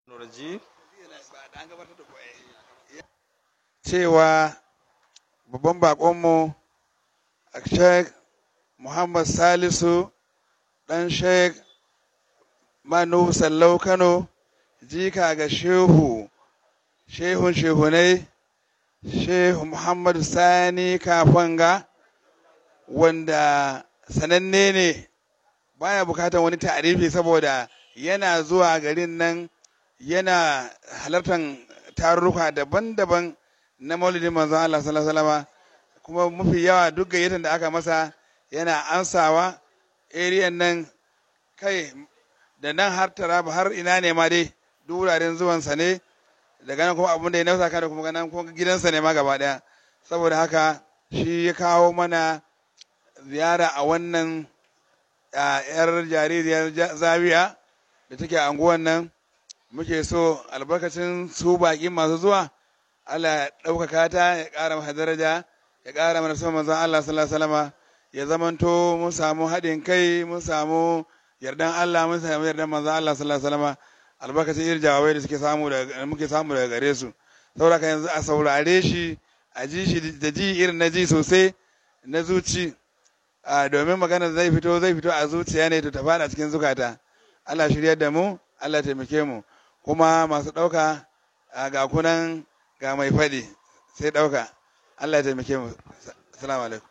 cewa babban bakonmu a sheikh muhammad salisu dan sheikh manu sallau kano jika ga shehu shehun shehunai shehu muhammadu sani kafanga wanda sananne ne baya bukatar wani ta'arifi saboda yana zuwa garin nan yana halartar tarurruka daban-daban na maulidin manzon Allah sallallahu alaihi wasallam kuma mafi yawa duk gayyatar da aka masa yana ansawa eriyan nan kai da nan har taraba har ina ne ma dai duk wuraren zuwansa ne daga nan kuma abin da ya nausa da kuma ganin kuma gidansa ne ma gaba daya saboda haka shi ya kawo mana ziyara a wannan yar jaririyar zawiya da take a anguwan nan muke so albarkacin su baƙi masu zuwa Allah ya ɗaukaka ta ya ƙara masa daraja ya ƙara mana son manzon Allah sallallahu alaihi wasallam ya zamanto mun samu haɗin kai mun samu yardan Allah mun samu yardan manzon Allah sallallahu alaihi wasallam albarkacin irin jawabai da suke samu daga muke samu daga gare su saboda yanzu a saurare shi a ji shi da ji irin na ji sosai na zuci domin magana zai fito zai fito a zuciya ne to ta fada cikin zukata Allah shiryar da mu Allah taimake mu kuma masu ɗauka ga kunan ga mai faɗi sai ɗauka Allah ya taimake mu assalamu alaikum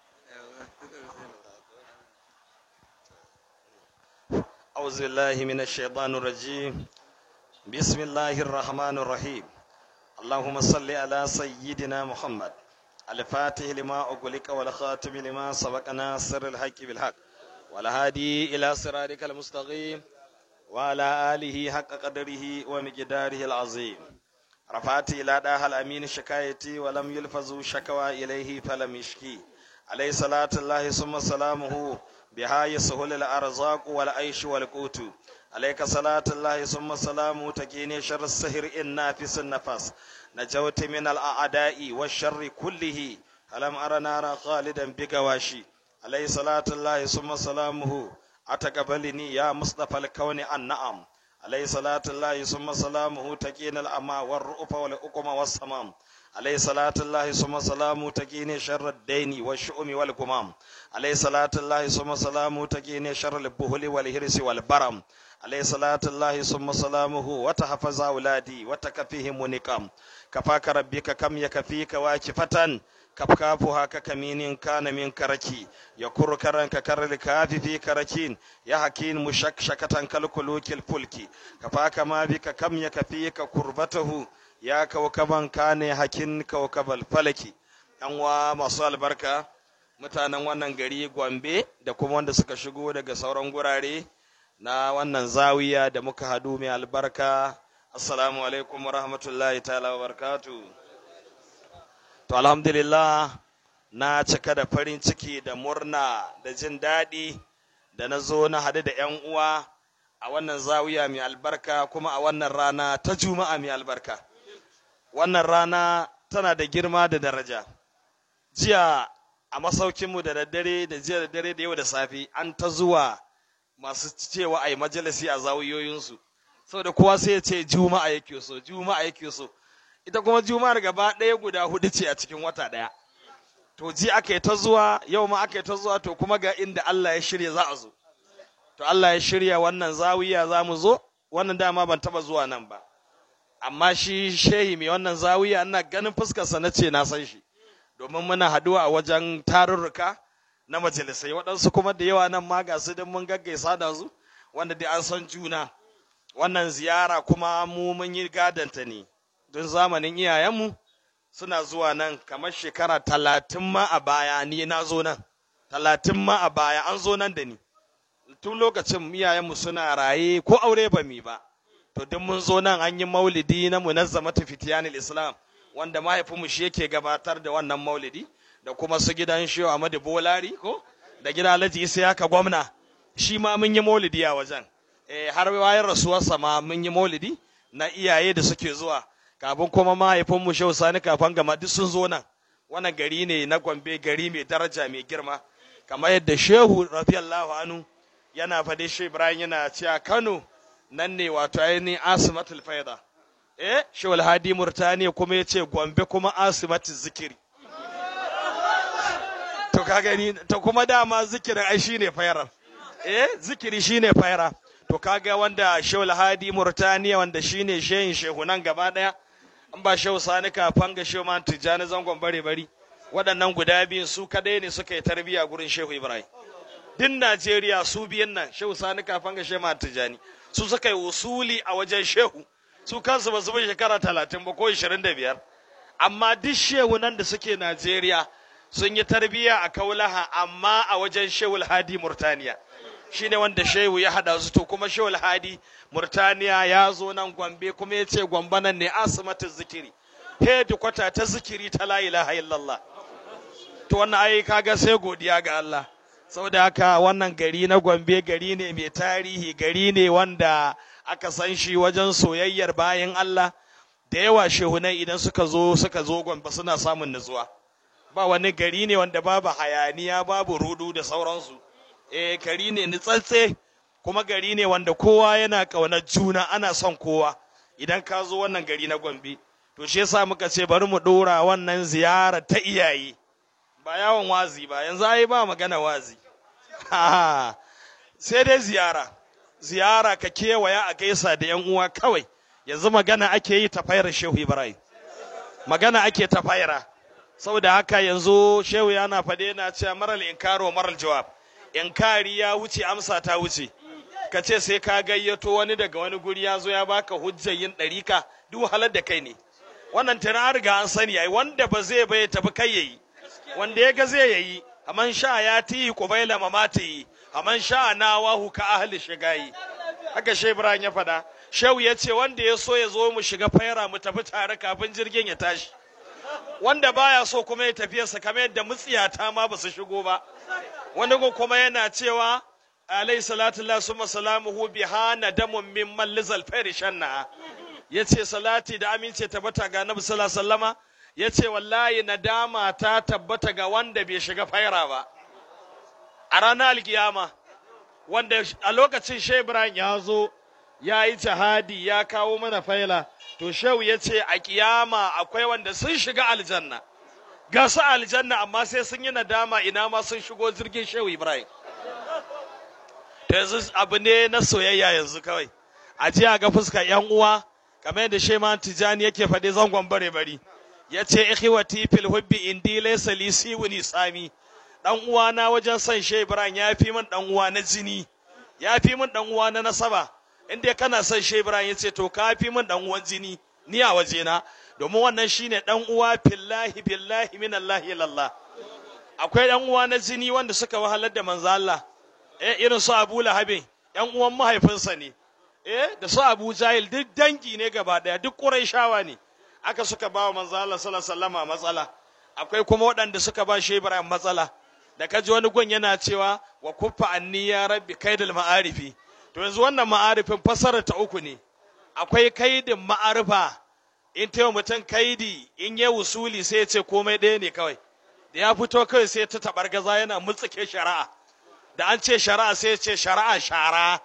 أعوذ بالله من الشيطان الرجيم بسم الله الرحمن الرحيم اللهم صل على سيدنا محمد الفاتح لما أغلق والخاتم لما سبق ناصر الحق بالحق والهادي إلى صراطك المستقيم وعلى آله حق قدره ومقداره العظيم رفعت إلى داها الأمين شكايتي ولم يلفظوا شكوى إليه فلم يشكي عليه صلاة الله ثم سلامه بها يسهل الأرزاق والعيش والقوت عليك صلاة الله ثم سلامه تكيني شر السهر النافس النفس نجوت من الأعداء والشر كله ألم أرى نارا خالدا بقواشي عليه صلاة الله ثم سلامه أتقبلني يا مصطفى الكون النعم عليه صلاة الله ثم سلامه تكين الأما والرؤف والأقم والسمام عليه صلاة الله ثم سلامه تكين شر الدين والشؤم والقمام عليه صلاة الله ثم سلامه تكين شر البهل والهرس والبرم عليه صلاة الله ثم سلامه وتحفظ أولادي وتكفيهم نقام كفاك ربك كم يكفيك واكفة كفكافها ككمين كان من كركي يكر كرن ككر الكاف في كركين يا حكين مشكشكة كالكلوك الفلك كفاك ما بك كم يكفيك كربته يا كوكبا كان حكين كوكب الفلك أنوا masu albarka mutanen wannan gari Gombe da kuma wanda suka shigo daga sauran gurare na wannan zawiya da muka hadu mai albarka assalamu alaikum wa rahmatullahi ta'ala wa barakatuh To alhamdulillah na cika da farin ciki da murna da jin daɗi da na zo na haɗu da ‘yan uwa a wannan zawiya mai albarka kuma a wannan rana ta juma'a mai albarka. Wannan rana tana da girma da daraja. Jiya a masaukinmu da daddare da jiya da dare da yau da safe an ta zuwa masu cewa a yi majalisi a zawiyoyinsu. Saboda kowa sai ya ce juma'a yake so, juma'a yake so. ita kuma juma'ar gaba ɗaya guda hudu ce a cikin wata ɗaya to ji aka yi ta zuwa yau ma aka yi ta zuwa to kuma ga inda Allah ya shirya za a zo to Allah ya shirya wannan zawiya za mu zo wannan dama ban taba zuwa nan ba amma shi shehi mai wannan zawiya ina ganin fuskarsa na ce na san shi domin muna haduwa a wajen tarurruka na majalisai waɗansu kuma da yawa nan ma ga su don mun gaggaisa da su wanda dai an san juna wannan ziyara kuma mu mun yi gadanta ne don zamanin iyayenmu suna zuwa nan kamar shekara talatin ma a baya ni na zo nan talatin ma a baya an zo nan da ni tun lokacin iyayenmu suna raye ko aure ba mi ba to duk mun zo nan an yi maulidi na munazzamatu fitiyanil islam wanda mahaifinmu shi yake gabatar da wannan maulidi da kuma su gidan shehu Ahmadu Bolari ko da gidan Alhaji Isiyaka gwamna shi ma mun yi maulidi a wajen eh har bayan rasuwarsa ma mun yi maulidi na iyaye da suke zuwa kafin kuma mahaifinmu shehu Sani kafan gama duk sun zo nan wannan gari ne na Gombe gari mai daraja mai girma kamar yadda shehu radiyallahu anhu yana faɗi shi Ibrahim yana cewa Kano nan ne wato ainihin asimatul faida eh shawal hadi murtaniya kuma ya ce gombe kuma asimatul zikiri to ka gani to kuma dama zikirin ai shine fairar eh zikiri shine faira to kaga wanda shawal hadi murtaniya wanda shine shehin shehunan gaba daya an ba shehu sani kafan ga shehu man tijjani zangon bare bari waɗannan guda biyun su kadai ne suka yi tarbiya gurin shehu ibrahim din najeriya su biyan nan shehu sani kafan ga shehu man tijjani su suka yi usuli a wajen shehu su kansu ba su bi shekara talatin ba ko ishirin da biyar amma duk shehu nan da suke najeriya sun yi tarbiya a kaulaha amma a wajen shehu hadi murtaniya shine wanda shehu ya hada su to kuma shehu hadi murtaniya ya zo nan gombe kuma ya ce gombe nan ne asimatin zikiri hedi kwata ta zikiri ta la ilaha illallah to wannan ai kaga sai godiya ga Allah saboda haka wannan gari na gombe gari ne mai tarihi gari ne wanda aka san shi wajen soyayyar bayan Allah da yawa shehunai idan suka zo suka zo gombe suna samun nutsuwa ba wani gari ne wanda babu hayaniya babu rudu da sauransu eh gari ne nutsatse kuma gari ne wanda kowa yana ƙaunar juna ana son kowa idan ka zo wannan gari na gombe to shi yasa muka ce bari mu ɗora wannan ziyara ta iyaye ba yawon wazi ba yanzu ai ba magana wazi sai dai ziyara ziyara ka kewaya a gaisa da yan uwa kawai yanzu magana ake yi ta fayar shehu ibrahim magana ake ta fayara saboda haka yanzu shehu yana faɗe yana cewa maral inkaro maral jawab inkari ya wuce amsa ta wuce ka ce sai ka gayyato wani daga wani guri ya zo ya baka hujjar yin ɗarika duk wahalar da kai ne wannan tana riga an sani ai wanda ba zai bai tafi kai yayi wanda ya ga zai yayi aman sha ya ti qubaila mamati aman sha na wahu ka ahli shigayi haka shehu ibrahim ya faɗa shehu ya ce wanda ya so ya zo mu shiga faira mu tafi tare kafin jirgin ya tashi wanda baya so kuma ya tafiyarsa kamar yadda mutsiyata ma ba su shigo ba wani ko kuma yana cewa alayhi salatu Allah summa salamuhu biha nadamun min mallizal fairi shanna yace salati da amince tabbata ga Annabi sallallahu alaihi wasallama yace wallahi nadama ta tabbata ga wanda bai shiga faira ba a ranar alkiyama wanda a lokacin Shehu Ibrahim ya zo ya yi jihadi ya kawo mana faila to Shehu ya ce a kiyama akwai wanda sun shiga aljanna ga su aljanna amma sai sun yi nadama ina ma sun shigo jirgin Shehu Ibrahim to yanzu abu ne na soyayya yanzu kawai a ji a ga fuskar yan uwa kamar yadda Sheman Tijani yake faɗi zangon bare bari ya ce ikhwati fil hubbi indi laysa li siwuni sami dan uwa na wajen son Shehu Ibrahim ya fi min dan uwa na jini ya fi min dan uwa na nasaba in dai kana son Shehu Ibrahim ya ce to ka fi min dan uwan jini ni a wajena domin wannan shine dan uwa fillahi billahi min Allah ilallah akwai dan uwa na jini wanda suka wahalar da manzo Allah eh irin su Abu Lahabin yan uwan mahaifinsa ne eh da su Abu Jahil duk dangi ne gaba daya duk Qurayshawa ne aka suka ba wa manzo Allah sallallahu alaihi wasallam matsala akwai kuma waɗanda suka ba shi Ibrahim matsala da kaji wani gun yana cewa wa kuffa anni ya rabbi kaidul ma'arifi to yanzu wannan ma'arifin fasara ta uku ne akwai kaidin ma'arifa in ta mutum kaidi in ya wusuli sai ya ce komai ɗaya ne kawai da ya fito kawai sai ta tabar gaza yana mutsuke shari'a da an ce shari'a sai ya ce shari'a shara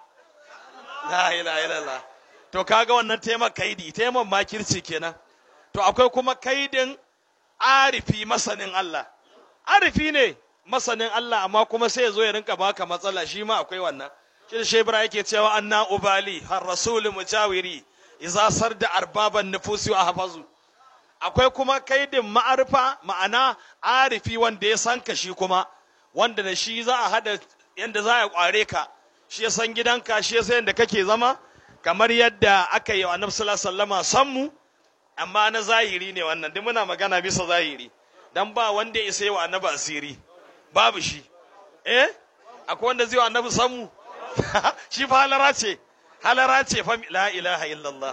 la ilaha illallah to kaga wannan taimar kaidi taimar makirci kenan to akwai kuma kaidin arifi masanin Allah arifi ne masanin Allah amma kuma sai ya zo ya rinka baka matsala shi ma akwai wannan shi da shebra yake cewa anna ubali har rasul mujawiri iza sarda arbaban nufusi wa hafazu akwai kuma kaidin ma'arifa ma'ana arifi wanda ya san ka shi kuma wanda da shi za a hada yanda za a kware ka shi ya san gidanka shi ya san yadda kake zama kamar yadda aka yi wa annabi sallallahu alaihi wasallama san mu amma na zahiri ne wannan duk muna magana bisa zahiri dan ba wanda ya isa yi wa annabi asiri babu shi eh akwai wanda zai wa annabi san mu shi fa halara ce halara ce fa la ilaha illallah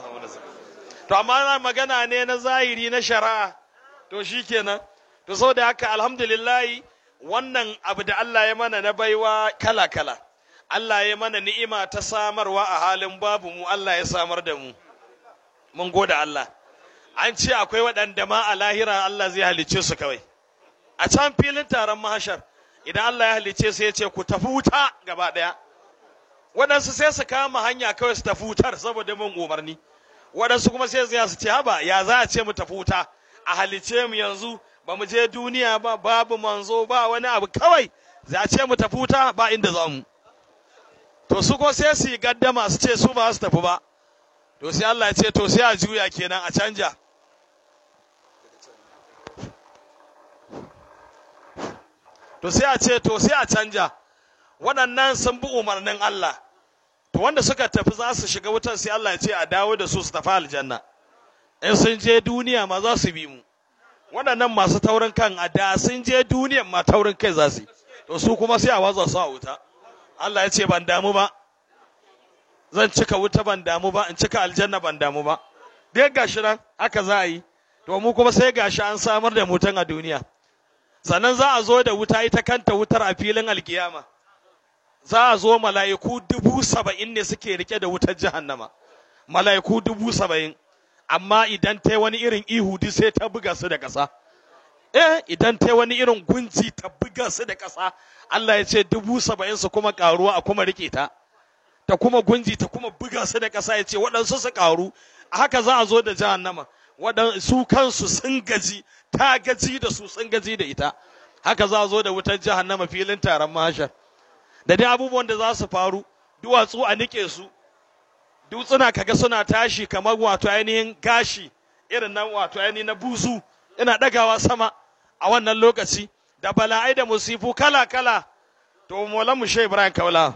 to amma na magana ne na zahiri na shari'a to shikenan to saboda haka alhamdulillah wannan abu da Allah ya mana na baiwa kala kala Allah ya mana ni'ima ta samarwa a halin babu mu Allah ya samar da mu mun gode Allah an ce akwai waɗanda ma a lahira Allah zai halicce su kawai a can filin taron mahashar idan Allah ya halicce su ya ce ku tafi wuta gaba ɗaya waɗansu sai su kama hanya kawai su tafi wutar saboda mun umarni waɗansu kuma sai su ce haba ya za a ce mu tafi wuta a halice mu yanzu ba mu je duniya ba babu manzo ba wani abu kawai za a ce mu tafi wuta ba inda za mu to su ko sai su yi gaddama su ce su ba su tafi ba to sai Allah ya ce to sai a juya kenan a canja to sai a ce to sai a canja waɗannan sun bi umarnin Allah to wanda suka tafi za su shiga wutar sai Allah ya ce a dawo da su su tafi aljanna in sun je duniya ma za su bi mu waɗannan masu taurin kan a da sun je duniyan ma taurin kai za su yi to su kuma sai a watsa su a wuta Allah ya ce ban damu ba zan cika wuta ban damu ba in cika aljanna ban damu ba dai gashi nan haka za a yi to mu kuma sai gashi an samar da mutan a duniya sannan za a zo da wuta ita kanta wutar a filin alkiyama za a zo mala'iku dubu saba'in ne suke rike da wutar jahannama mala'iku dubu saba'in amma idan ta wani irin ihu duk sai ta buga su da ƙasa eh idan ta wani irin gunji ta buga su da ƙasa Allah ya ce dubu saba'in su kuma ƙaruwa a kuma rike ta ta kuma gunji ta kuma buga su da ƙasa ya ce waɗansu su ƙaru a haka za a zo da jahannama su kansu sun gaji ta gaji da su sun gaji da ita haka za a zo da wutar jahannama filin taron mahashar da dai abubuwan da za su faru duwatsu a nike su dutsuna kaga suna tashi kamar wato ainihin gashi irin nan wato ainihin na buzu ina ɗagawa sama a wannan lokaci da bala'ai da musifu kala kala to molan mu Ibrahim Kaula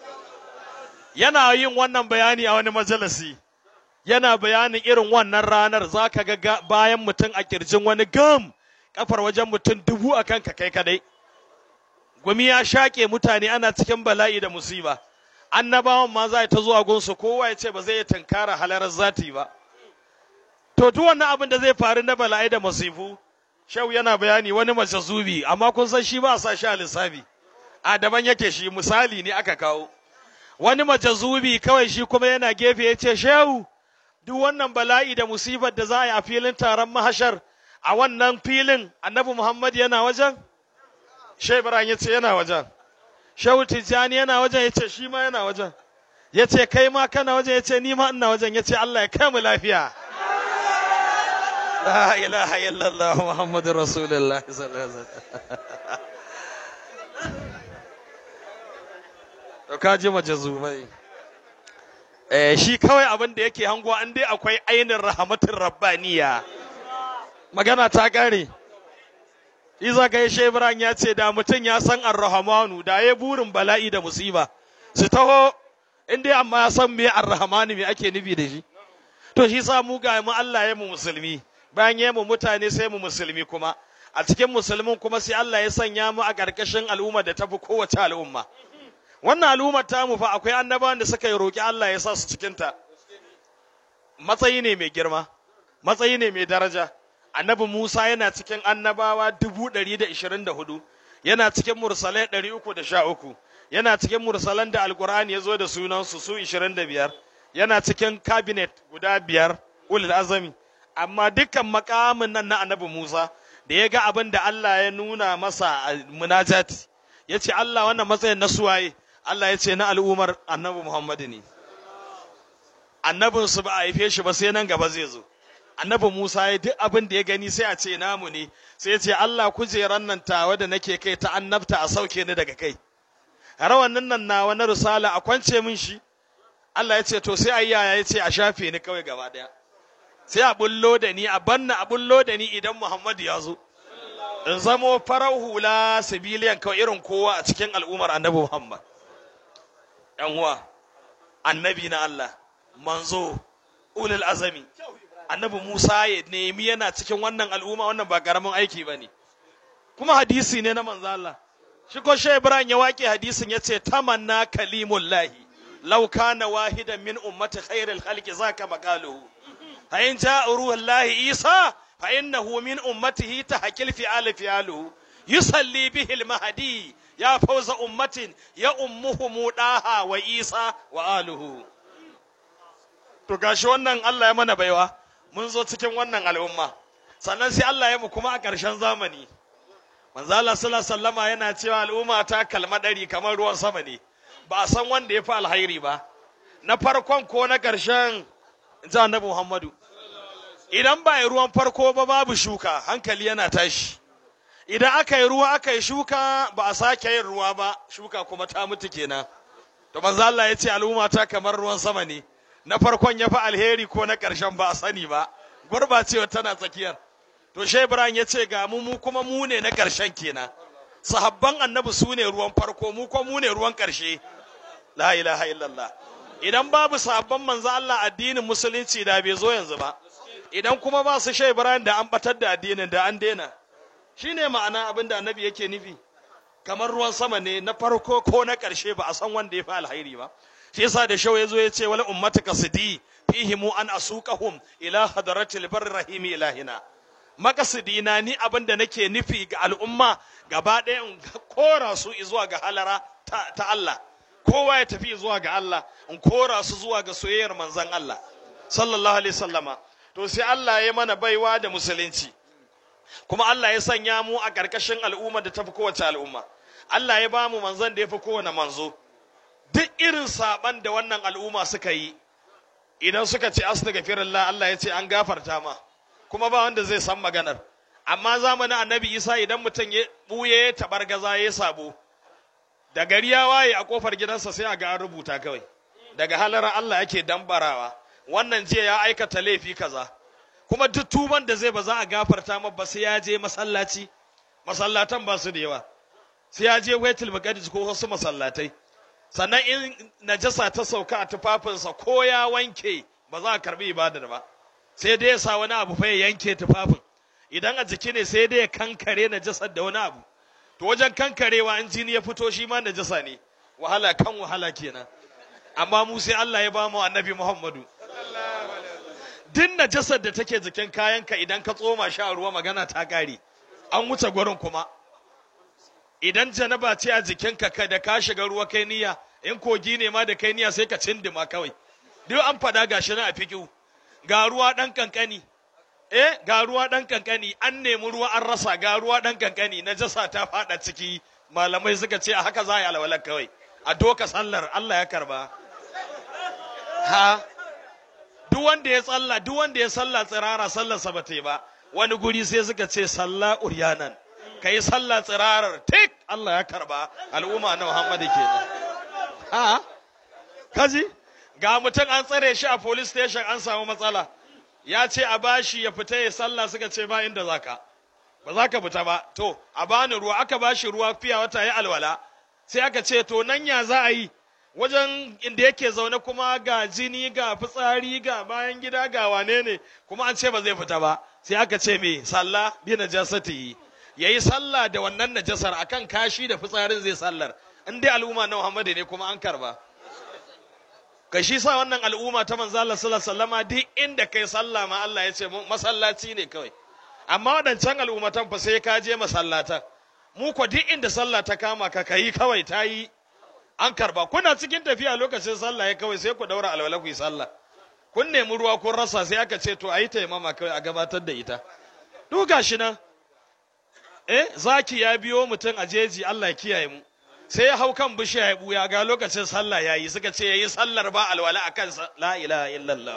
yana yin wannan bayani a wani majalisi yana bayanin irin wannan ranar za ka ga bayan mutum a kirjin wani gam kafar wajen mutum dubu a kanka kai kadai gumi ya shaƙe mutane ana cikin bala'i da musiba annabawan ma za ta zuwa gunsu kowa ya ce ba zai tunkara halarar zati ba to duk wannan abin da zai faru na bala'i da musifu shau yana bayani wani majazubi amma kun san shi ba a sa shi a lissafi a daban yake shi misali ne aka kawo wani majazubi kawai shi kuma yana gefe ya ce shehu duk wannan bala'i da musibar da za a yi a filin taron mahashar a wannan filin annabi muhammad yana wajen shai ibrahim ya ce yana wajen shehu tijjani yana wajen ya ce shi ma yana wajen ya ce kai ma kana wajen ya ce ni ma ina wajen ya ce allah ya kai mu lafiya la ilaha illallah muhammadu rasulullah sallallahu alaihi wasallam to ka ji majazumai eh shi kawai abin da yake hango an dai akwai ainin rahmatin rabbaniya magana ta kare Iza ga Ibrahim ya ce da mutum ya san Ar-Rahmanu da ya burin bala'i da musiba su taho in dai amma ya san me Ar-Rahmanu me ake nufi da shi to shi sa mu ga mu Allah ya mu musulmi bayan ya mu mutane sai mu musulmi kuma a cikin musulmin kuma sai Allah ya sanya mu a ƙarƙashin al'umma da tafi kowace al'umma wannan al'ummar tamu fa akwai annabawan da suka yi roƙi Allah ya sa su cikinta matsayi ne mai girma matsayi ne mai daraja annabi Musa yana cikin annabawa dubu ɗari da ishirin da hudu yana cikin mursalai ɗari uku da sha uku yana cikin mursalan da alkur'ani ya zo da sunansu su ishirin da biyar yana cikin kabinet guda biyar ulul azami amma dukkan makamin nan na annabi Musa da ya ga abin da Allah ya nuna masa a munajati ya ce Allah wannan matsayin na suwaye Allah ya ce na al'ummar annabi Muhammadu ne. Annabinsu ba a haife shi ba sai nan gaba zai zo. Annabi Musa ya duk abin da ya gani sai a ce namu ne, sai ya ce Allah kujeran nan tawa da nake kai ta annabta a sauke ni daga kai. Rawannin nan nawa na risala a kwance min shi. Allah ya ce to sai ayya ya ce a shafe ni kawai gaba daya. Sai a bullo da ni a banna a bullo da ni idan Muhammadu ya zo. In zamo farar hula sibiliyan kawai irin kowa a cikin al'ummar annabi Muhammad. ‘yan uwa, annabi na Allah, manzo, ulul azami, annabi Musa ya nemi yana cikin wannan al'umma wannan ba ƙaramin aiki ba ne. Kuma hadisi ne na manzo Allah. Shi ko Shai Ibrahim ya waƙe hadisin ya ce, tamanna kalimullahi, law kana wahidan min ummati khairil khalqi zaka maqaluhu. Fa in ja'a ruhullahi Isa fa innahu min ummatihi tahqil fi al fi'aluhu. Yusalli bihi al-mahdi ya fauza ummatin ya ummuhu mudaha wa isa wa aluhu to gashi wannan Allah ya mana baiwa mun zo cikin wannan al'umma sannan sai Allah ya mu kuma a ƙarshen zamani manzo Allah sallallahu alaihi wasallama yana cewa al'umma ta kalma dari kamar ruwan sama ne ba a san wanda ya fi alhairi ba na farkon ko na ƙarshen ji annabi muhammadu idan ba yi ruwan farko ba babu shuka hankali yana tashi idan aka yi ruwa aka yi shuka ba a sake yin ruwa ba shuka kuma ta mutu kenan to manzo Allah ya ce al'umma ta kamar ruwan sama ne na farkon ya fi alheri ko na ƙarshen ba a sani ba gurbacewa tana tsakiyar to shai ibrahim ya ce ga mu mu kuma mu ne na ƙarshen kenan sahabban annabi su ne ruwan farko mu kuma mu ne ruwan ƙarshe la ilaha illallah idan babu sahabban manzo Allah addinin musulunci da bai zo yanzu ba idan kuma ba su shai ibrahim da an batar da addinin da an daina shine ma'ana abin da annabi yake nufi kamar ruwan sama ne na farko ko na ƙarshe ba a san wanda ya fi alhairi ba shi yasa da shau ya zo ya ce wala ummatuka sidi fihimu an asuqahum ila hadratil barri rahimi ilahina makasidi na ni abin da nake nufi ga al'umma gaba ɗaya in kora su zuwa ga halara ta, ta Allah kowa ya tafi zuwa ga Allah in kora su zuwa ga soyayyar manzon Allah sallallahu alaihi sallama to sai Allah ya mana baiwa da musulunci kuma Allah ya sanya mu a ƙarƙashin al'umma da tafi kowace al'umma Allah ya ba mu manzon da ya fi kowane manzo duk irin saban da wannan al'umma suka yi idan suka ce astaghfirullah Allah ya ce an gafarta ma kuma ba wanda zai san maganar amma zamanin annabi Isa idan mutum ya buye tabargaza ya sabo da gari ya waye a kofar gidansa sai a ga an rubuta kawai daga halar Allah yake dambarawa wannan jiya ya aikata laifi kaza kuma duk tuban da zai ba za a gafarta ma ba sai ya je masallaci masallatan ba su da yawa sai ya je Baitul Maqdis ko wasu masallatai sannan in najasa ta sauka a tufafinsa ko ya wanke ba za a karbi ibadar ba sai dai ya sa wani abu fa ya yanke tufafin idan a jiki ne sai dai ya kankare najasar da wani abu to wajen kankarewa in jini ya fito shi ma najasa ne wahala kan wahala kenan amma mu sai Allah ya ba mu annabi Muhammadu duk najasar da take jikin kayanka idan ka tsoma shi a ruwa magana ta kare an wuce gurin kuma idan janaba ce a jikinka ka da ka shiga ruwa kai niyya in kogi ne ma da kai niyya sai ka cindima kawai duk an faɗa gashi na a fiƙiu ga ruwa ɗan kankani eh ga ruwa ɗan kankani an nemi ruwa an rasa ga ruwa ɗan kankani na jasa ta faɗa ciki malamai suka ce a haka za a yi alwalar kawai a doka sallar Allah ya karba ha duk wanda ya tsalla duk wanda ya salla tsirara sallarsa ba ta yi ba wani guri sai suka ce salla uryanan ka yi sallah tsirarar tik Allah ya karba al'umma na Muhammadu kenan ha kaji ga mutum an tsare shi a police station an samu matsala ya ce a bashi ya fita ya sallah suka ce ba inda zaka ba za ka fita ba to a bani ruwa aka bashi ruwa fiya wata ya alwala sai aka ce to nan ya za a yi wajen inda yake zaune kuma ga jini ga fitsari ga bayan gida ga wane ne kuma an ce ba zai fita ba sai aka ce me sallah bi najasati ya yi sallah da wannan najasar akan kashi da fitsarin zai sallar in dai al'umma na Muhammadu ne kuma an karba ka shi sa wannan al'umma ta manzo Allah sallallahu alaihi wasallama duk inda kai sallah ma Allah ya ce masallaci ne kawai amma wadancan al'ummatan fa sai ka je masallatan mu ko duk inda sallah ta kama ka kai kawai ta yi an karba kuna cikin tafiya lokacin sallah ya kawai sai ku daura alwala ku yi sallah kun nemi ruwa kun rasa sai aka ce to ayi taimama kawai a gabatar da ita duk gashi nan eh zaki ya biyo mutum a jeji Allah ya kiyaye mu sai ya hau kan bishiya ya buya ga lokacin sallah ya yi suka ce ya yi sallar ba alwala a kansa la ilaha illallah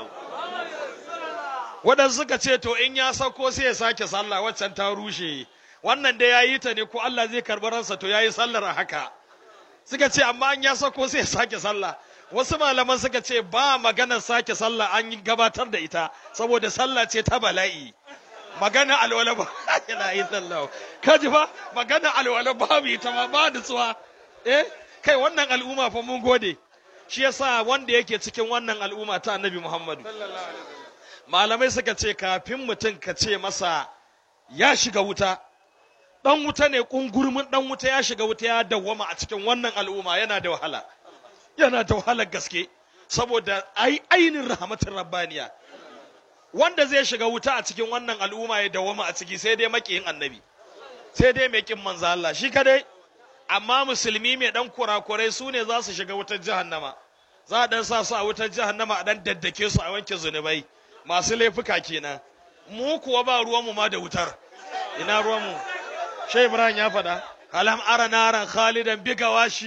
waɗansu suka ce to in ya sauko sai ya sake sallah waccan ta rushe wannan dai ya yi ta ne ko Allah zai karɓi ransa to ya yi sallar a haka suka ce amma an ya sauko sai ya sake sallah wasu malaman suka ce ba maganar sake sallah an yi gabatar da ita saboda sallah ce ta bala'i magana alwala ba ila illallah kaji fa magana alwala babu ita ma ba nutsuwa eh kai wannan al'umma fa mun gode shi yasa wanda yake cikin wannan al'umma ta annabi Muhammadu malamai suka ce kafin mutum ka ce masa ya shiga wuta dan wuta ne kungurmin dan wuta ya shiga wuta ya dawwama a cikin wannan al'umma yana da wahala yana da wahalar gaske saboda ai ainin rahmatin rabbaniya wanda zai shiga wuta a cikin wannan al'umma ya dawwama a ciki sai dai makiyin annabi sai dai mai kin manzo Allah shi kadai amma musulmi mai dan kurakurai su ne za su shiga wutar jahannama za a dan sa su a wutar jahannama a dan daddake su a wanke zunubai masu laifuka kenan mu kuwa ba ruwanmu ma da wutar ina ruwanmu shai ibrahim ya faɗa alam ara naran khalidan bigawashi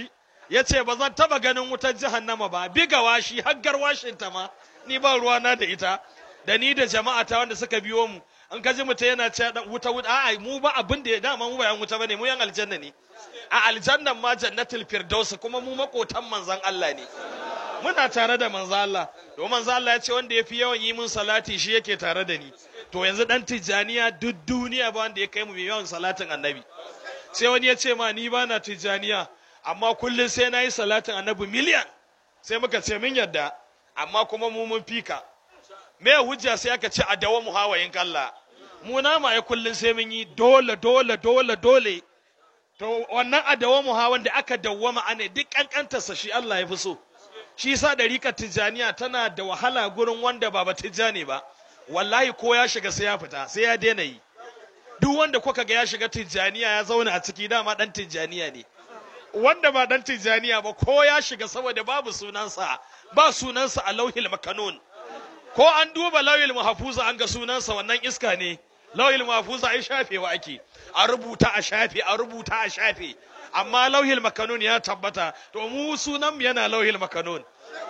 ya ce ba zan taba ganin wutar jahannama ba biga washi haggar washinta ma ni ba ruwana da ita da ni da jama'a ta wanda suka biyo mu an ka ji mutum yana ce wuta wuta a'a mu ba abin da ya dama mu ba yan wuta bane mu yan aljanna ne a aljannan ma jannatul firdaus kuma mu makotan manzon Allah ne muna tare da manzon Allah to manzon Allah ya ce wanda yafi yawan yi mun salati shi yake tare da ni to yanzu dan tijaniya duk duniya ba wanda ya kai mu yawan salatin annabi sai wani ya ce ma ni ba na tijaniya amma kullum sai na yi salatin annabi miliyan sai muka ce min yadda amma kuma mu mun fika me hujja sai aka ce a dawo mu hawayin kalla mu na ma ya kullum sai mun yi dole dole dole dole to wannan a dawo mu hawan da aka dawwama ane duk kankantarsa shi Allah ya fi so shi yasa dariƙar tijaniya tana da wahala gurin wanda ba ba tijani ba wallahi ko ya shiga sai ya fita sai ya daina yi duk wanda kuka ga ya shiga tijaniya ya zauna a ciki dama dan tijaniya ne wanda ba dan tijaniya ba ko ya shiga saboda babu sunansa ba sunansa a lauhil makanun ko an duba lauhil mahfuza an ga sunansa wannan iska ne lauhil mahfuza ai shafewa ake a rubuta a shafe a rubuta a shafe amma lauhil makanun ya tabbata to mu sunan yana lauhil makanun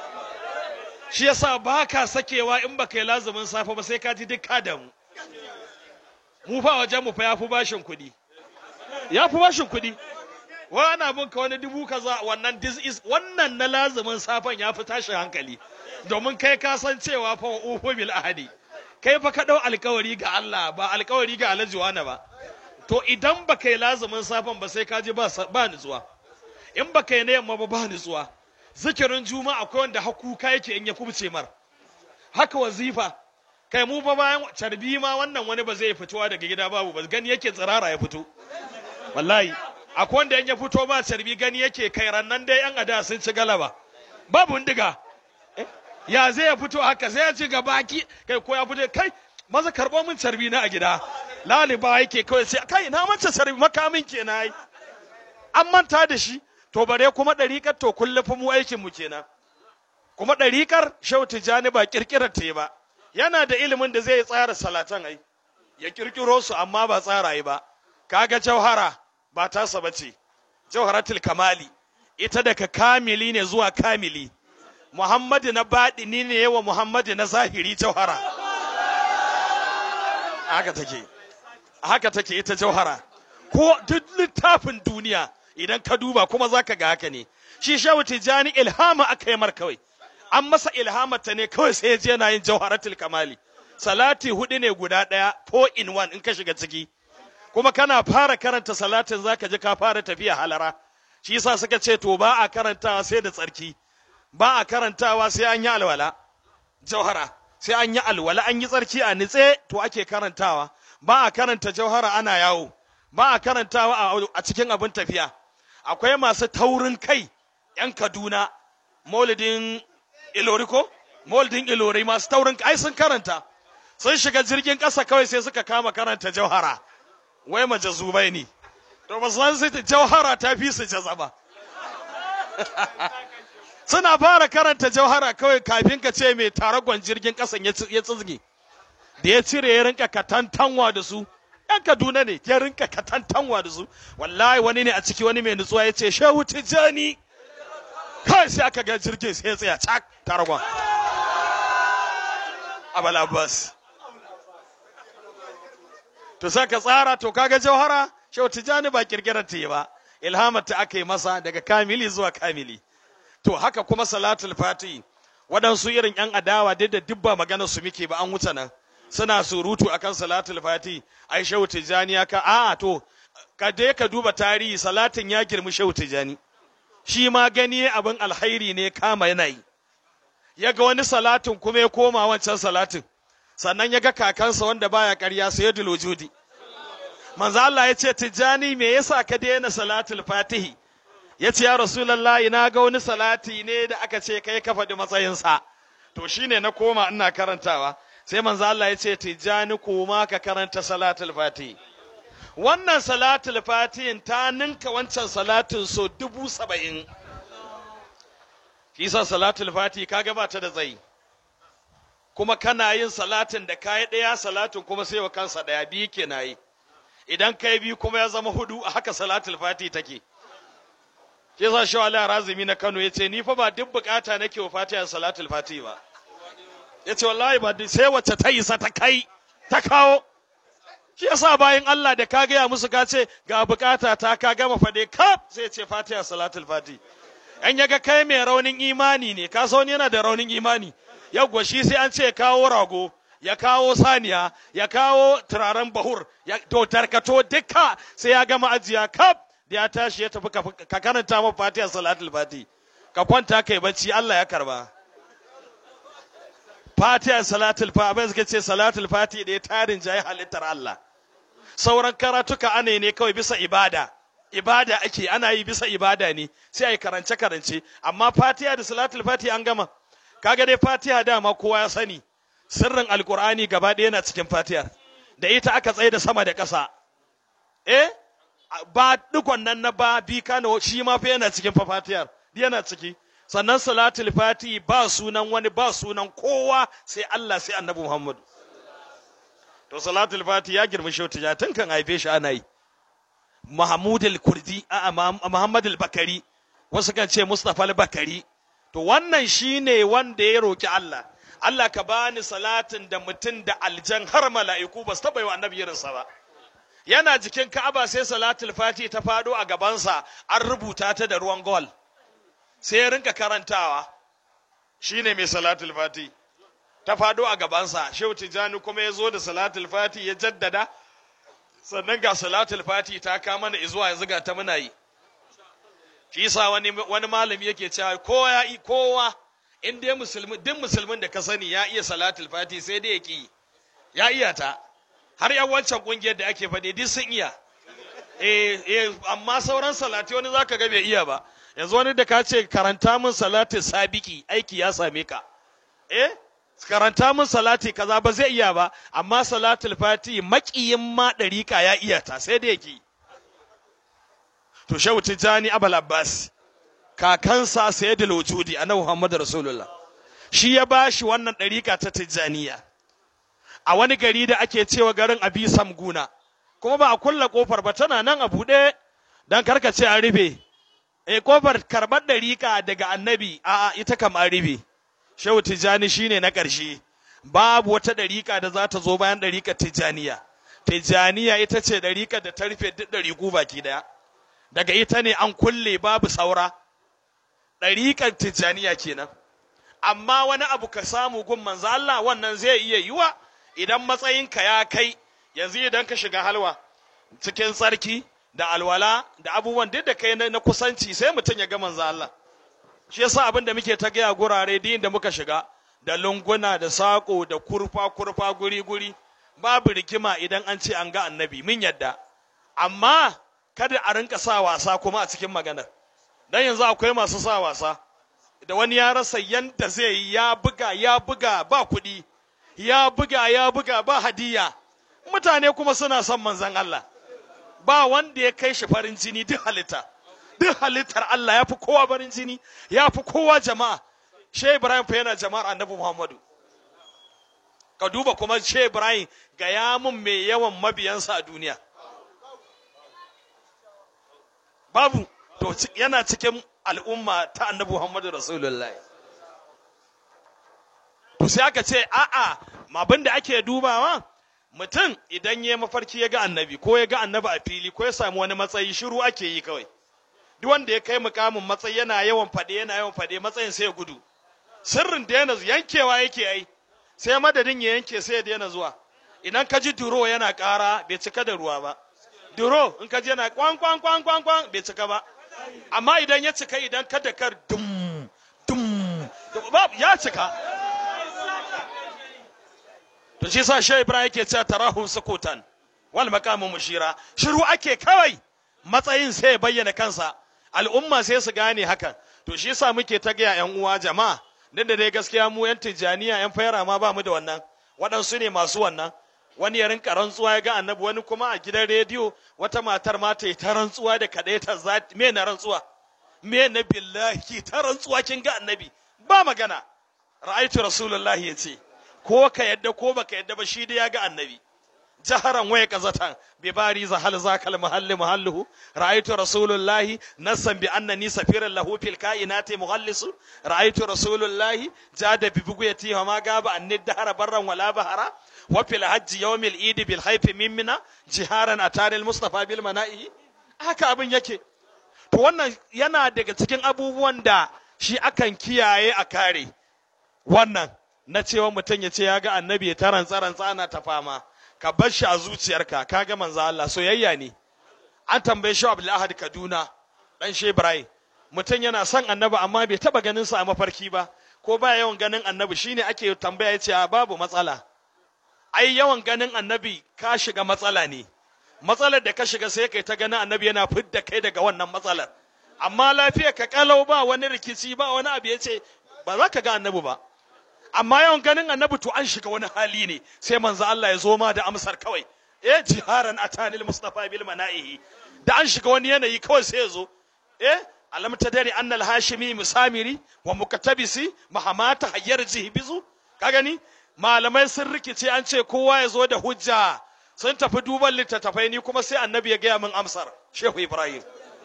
shi yasa ba ka sakewa in baka yi lazumin safe ba sai ka ji duk ka damu mu fa wajen mu fa ya fi bashin kuɗi ya fi bashin kuɗi wa ana bin ka wani dubu kaza wannan this is wannan na lazumin safen ya fi tashin hankali domin kai ka san cewa fa ufu bil ahadi kai fa ka dau alkawari ga Allah ba alkawari ga Alhaji wani ba to idan baka yi lazumin safen ba sai ka ji ba ba nutsuwa in baka yi na yamma ba ba nutsuwa zikirin juma'a akwai wanda hakuka yake in ya kubce mar haka wazifa kai mu fa bayan carbi ma wannan wani ba zai fitowa daga gida babu ba gani yake tsirara ya fito wallahi akwai wanda in ya fito ba carbi gani yake kai rannan dai yan ada sun ci galaba babu ndiga ya zai ya fito haka sai ya ci gabaki kai ko ya fito kai maza karbo min carbi na a gida laliba yake kawai sai kai na manta carbi makamin kenan ai an manta da shi to bare kuma ɗariƙar to kullum mu aikin mu kenan kuma ɗariƙar shau tijani ba ƙirƙirar ta ba yana da ilimin da zai tsara salatan ai ya ƙirƙiro su amma ba tsara yi ba kaga jauhara ba tasa ba ce jauharatul kamali ita daga kamili ne zuwa kamili muhammadu na baɗini ne yawa muhammadu na zahiri jauhara haka take haka take ita jauhara ko duk littafin duniya idan ka duba kuma za ka ga haka ne shi shehu tijjani ilhama aka yi mar kawai an masa ilhamata ne kawai sai ya je yana yin jawharatul kamali salati hudu ne guda ɗaya four in one in ka shiga ciki kuma kana fara karanta salatin zaka ji ka fara tafiya halara shi yasa suka ce to ba a karantawa sai da tsarki ba a karantawa sai an yi alwala jauhara sai an yi alwala an yi tsarki a nitse to ake karantawa ba a karanta jauhara ana yawo ba a karantawa a cikin abin tafiya akwai masu taurin kai yan kaduna maulidin ilori ko maulidin ilori masu taurin kai sun karanta sun shiga jirgin ƙasa kawai sai suka kama karanta jauhara wai majazubai ne to ba san sai jauhara ta fi su jazaba suna fara karanta jauhara kawai kafin ka ce mai taragon jirgin ƙasan ya tsizge da ya cire ya rinka katantanwa da su yan kaduna ne ya rinka katantanwa da su wallahi wani ne a ciki wani mai nutsuwa ya ce shehu tijjani kai sai aka ga jirgin sai ya tsaya cak taragon abal abbas to sai ka tsara to kaga jauhara shehu tijjani ba kirkirar ta yi ba ilhamar ta aka yi masa daga kamili zuwa kamili to haka kuma salatul fati waɗansu irin yan adawa duk da dubba maganar su muke ba an wuce nan suna surutu akan salatul fati ai shehu tijjani ya ka a to ka je ka duba tarihi salatin ya girmi shehu tijjani shi ma gani abin alhairi ne kama yanayi ya ga wani salatin kuma ya koma wancan salatin sannan ya ga kakansa wanda baya ƙarya sai ya wujudi manzo Allah ya ce tijjani me yasa ka daina salatul fatihi ya ce ya rasulullahi na ga wani salati ne da aka ce kai ka faɗi matsayinsa to shine na koma ina karantawa sai manzo Allah ya ce tijjani koma ka karanta salatul fatihi wannan salatul fatihin ta ninka wancan salatin so dubu saba'in kisa salatul fatihi kaga ba ta da tsayi kuma kana yin salatin da kayi ɗaya salatin kuma sai wa kansa ɗaya biyu ke na yi idan kai biyu kuma ya zama hudu a haka salatul fatihi take shi yasa shi Allah razumi na Kano yace ni fa ba duk bukata nake wa Fatiha salatul Fatiha ba yace wallahi ba duk- sai wacce ta isa ta kai ta kawo shi yasa bayan Allah da ka gaya musu ka ce ga bukata ta ka gama fade kaf sai ce Fatiha salatul Fatiha an yaga kai mai raunin imani ne ka san wani yana da raunin imani yawwa shi sai an ce ya kawo rago ya kawo saniya ya kawo turaren bahur ya to tarkato dukka sai ya gama ajiya kaf da ya tashi ya tafi ka- ka karanta ma fatiha salatul fati ka kwanta kai bacci Allah ya karba fatiha salatul fati abin suka ce salatul fati da ya tarin jayi halittar Allah sauran karatuka ana yi ne kawai bisa ibada ibada ake ana yi bisa ibada ne sai a yi karance karance amma fatiha da salatul fatiha an gama kaga dai fatiha dama kowa ya sani sirrin alkur'ani gaba ɗaya yana cikin fatiha da ita aka tsaye da sama da ƙasa eh ba dukon nan na ba bi kano shi ma fa yana cikin fa fatihar yana ciki sannan salatul fati ba sunan wani ba sunan kowa sai Allah sai annabi Muhammad to salatul fati ya girma shautu ya tun kan haife shi ana yi Mahmud al-Kurdi a Muhammad al-Bakari wasu kan ce Mustafa al-Bakari to wannan shine wanda ya roki Allah Allah ka bani salatin da mutum da aljan har mala'iku ba su taɓa yi wa annabi irinsa ba yana jikin Ka'aba sai salatul fati ta faɗo a gabansa an rubuta ta da ruwan gol sai ya rinka karantawa shine mai salatul fati ta faɗo a gabansa shehu tijjani kuma ya zo da salatul fati ya jaddada sannan ga salatul fati ta kama na izuwa yanzu ga ta muna yi shi yasa wani wani malami yake cewa kowa ya yi kowa in dai musulmi duk musulmin da ka sani ya iya salatul fati sai dai ya ki ya iya ta har yan wancan kungiyar da ake faɗi duk sun iya eh eh amma sauran salati wani zaka ga bai iya ba yanzu wani da ka ce karanta min salati sabiki aiki ya same ka eh karanta min salati kaza ba zai iya ba amma salatul fati maƙiyin ma ɗariƙa ya iya ta sai da yake to shehu tijjani abul abbas kakansa sayyidul wujudi annabi muhammad rasulullah shi ya bashi wannan ɗariƙa ta tijjaniya a wani gari da ake cewa garin abi samguna kuma ba a kulla kofar ba tana nan a buɗe dan karkace an rufe eh kofar karɓar ɗariƙa daga annabi a ita kam an rufe shehu tijjani shine na ƙarshe babu wata ɗariƙa da za ta zo bayan ɗariƙar tijjaniya tijjaniya ita ce ɗariƙar da ta rufe duk ɗariƙu baki ɗaya daga ita ne an kulle babu saura ɗariƙar tijjaniya kenan amma wani abu ka samu gun manzo Allah wannan zai iya yiwa idan matsayinka ya kai yanzu idan ka shiga halwa cikin tsarki da alwala da abubuwan duk da kai na kusanci sai mutum ya ga manzo Allah shi yasa abin da muke ta gaya gurare din da muka shiga da lunguna da saƙo da kurfa kurfa guri guri babu rikima idan an ce an ga annabi min yadda amma kada a rinka sa wasa kuma a cikin maganar dan yanzu akwai masu sa wasa da wani ya rasa yanda zai yi ya buga ya buga ba kuɗi ya buga ya buga ba hadiya mutane kuma suna son manzon Allah ba wanda ya kai shi farin jini duk halitta duk halittar Allah ya fi kowa barin jini ya fi kowa jama'a Shey Ibrahim fa yana jama'ar Annabi Muhammadu ka duba kuma Shey Ibrahim ga yamun mai yawan mabiyansa a duniya babu to yana cikin al'umma ta Annabi Muhammadu Rasulullahi to sai aka ce a'a abin da ake dubawa mutum idan ya mafarki ya ga annabi ko ya ga annabi a fili ko ya samu wani matsayi shiru ake yi kawai duk wanda ya kai mukamin matsayi yana yawan faɗe yana yawan faɗe matsayin sai ya gudu sirrin da yana yankewa yake ai sai madadin ya yanke sai ya daina zuwa idan ka ji duro yana ƙara bai cika da ruwa ba duro in ka ji yana kwan kwan kwan kwan kwan bai cika ba amma idan ya cika idan ka da kar dum dum ya cika to shi sa shi ibrahim yake cewa tarahum sukutan wal maqamu mushira shiru ake kawai matsayin sai ya bayyana kansa al'umma sai su gane hakan to shi yasa muke ta gaya yan uwa jama'a din da dai gaskiya mu yan tijaniya yan fayara ma ba mu da wannan waɗansu ne masu wannan wani ya rinka rantsuwa ya ga annabi wani kuma a gidan rediyo wata matar ma ta yi ta rantsuwa da kaɗai ta za me na rantsuwa me na billahi ta rantsuwa kin ga annabi ba magana ra'aitu rasulullahi ya ce ko ka yadda ko baka yadda ba shi da ya ga annabi jaharan waya kazatan bi bari za hal zakal mahalli mahalluhu ra'aytu rasulullahi nasan bi annani safiran lahu fil kainati mughallisu ra'aytu rasulullahi jada bi buguyati wa ma gaba anni dahara barran wala bahara wa fil hajji yawmil eid bil hayf mimmina jiharan atani al mustafa bil mana'i haka abin yake to wannan yana daga cikin abubuwan da shi akan kiyaye a kare wannan na cewa mutum ya ce ya ga annabi ya taran tsaran tsana ta fama ka bar shi a zuciyarka ka ga manzo Allah soyayya ne an tambaye shi Abdul Ahad Kaduna dan shi Ibrahim mutum yana son annabi amma bai taba ganin sa a mafarki ba ko ba yawan ganin annabi shine ake tambaya yace a babu matsala ai yawan ganin annabi ka shiga matsala ne matsalar da ka shiga sai kai ta ganin annabi yana fidda kai daga wannan matsalar amma lafiya ka kalau ba wani rikici ba wani abu yace ba za ka ga annabi ba amma yawan ganin annabi to an shiga wani hali ne sai manzo Allah ya zo ma da amsar kawai eh jiharan atanil mustafa bil manaihi da an shiga wani yanayi kawai sai ya zo eh alam tadari anna al hashimi musamiri wa mukatabisi mahamata hayyar bizu ka gani malamai sun rikice an ce kowa ya zo da hujja sun tafi duban littattafai ni kuma sai annabi ya gaya min amsar shehu ibrahim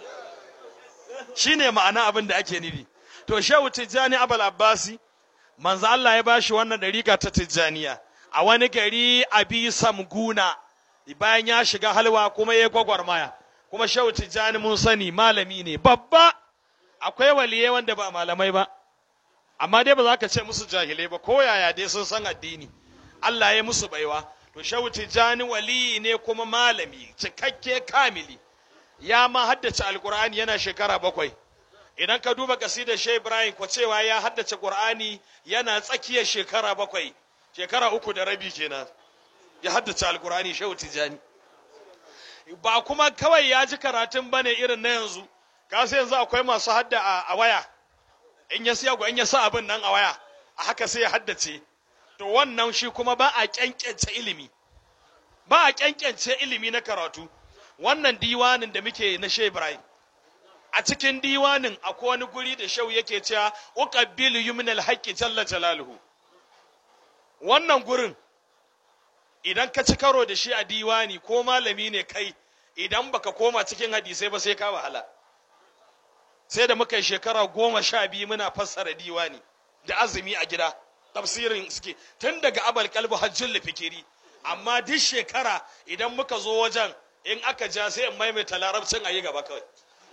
shine ma'ana abin da ake nufi to shehu tijjani abul abbasi manzo Allah ya bashi wannan dariƙa ta Tijjaniya a wani gari Abi Samguna bayan ya shiga halwa kuma ya gwagwarmaya kuma Shehu Tijjani mun sani malami ne babba akwai waliye wanda ba malamai ba amma dai ba za ka ce musu jahilai ba ko yaya dai sun san addini Allah ya musu baiwa to Shehu Tijjani waliyi ne kuma malami cikakke kamili ya ma haddace alkur'ani yana shekara bakwai idan ka duba kasidar Shehu Ibrahim ko cewa ya haddace Qur'ani yana tsakiyar shekara bakwai shekara uku da rabi kenan ya haddace alkur'ani Shehu Tijani ba kuma kawai ya ji karatun bane irin na yanzu ka sai yanzu akwai masu hadda a waya in ya siya in ya sa abin nan a waya a haka sai ya haddace to wannan shi kuma ba a kyankyance ilimi ba a kyankyance ilimi na karatu wannan diwanin da muke na Shehu Ibrahim a cikin diwanin akwai wani guri da shau yake cewa uqabbilu yumin alhaqqi jalla jalaluhu wannan gurin idan ka ci karo da shi a diwani ko malami ne kai idan baka koma cikin hadisai ba sai ka wahala sai da muka yi shekara goma sha biyu muna fassara diwani da azumi a gida tafsirin suke tun daga abal kalbu hajjin fikiri amma duk shekara idan muka zo wajen in aka ja sai in maimaita larabcin a yi gaba kawai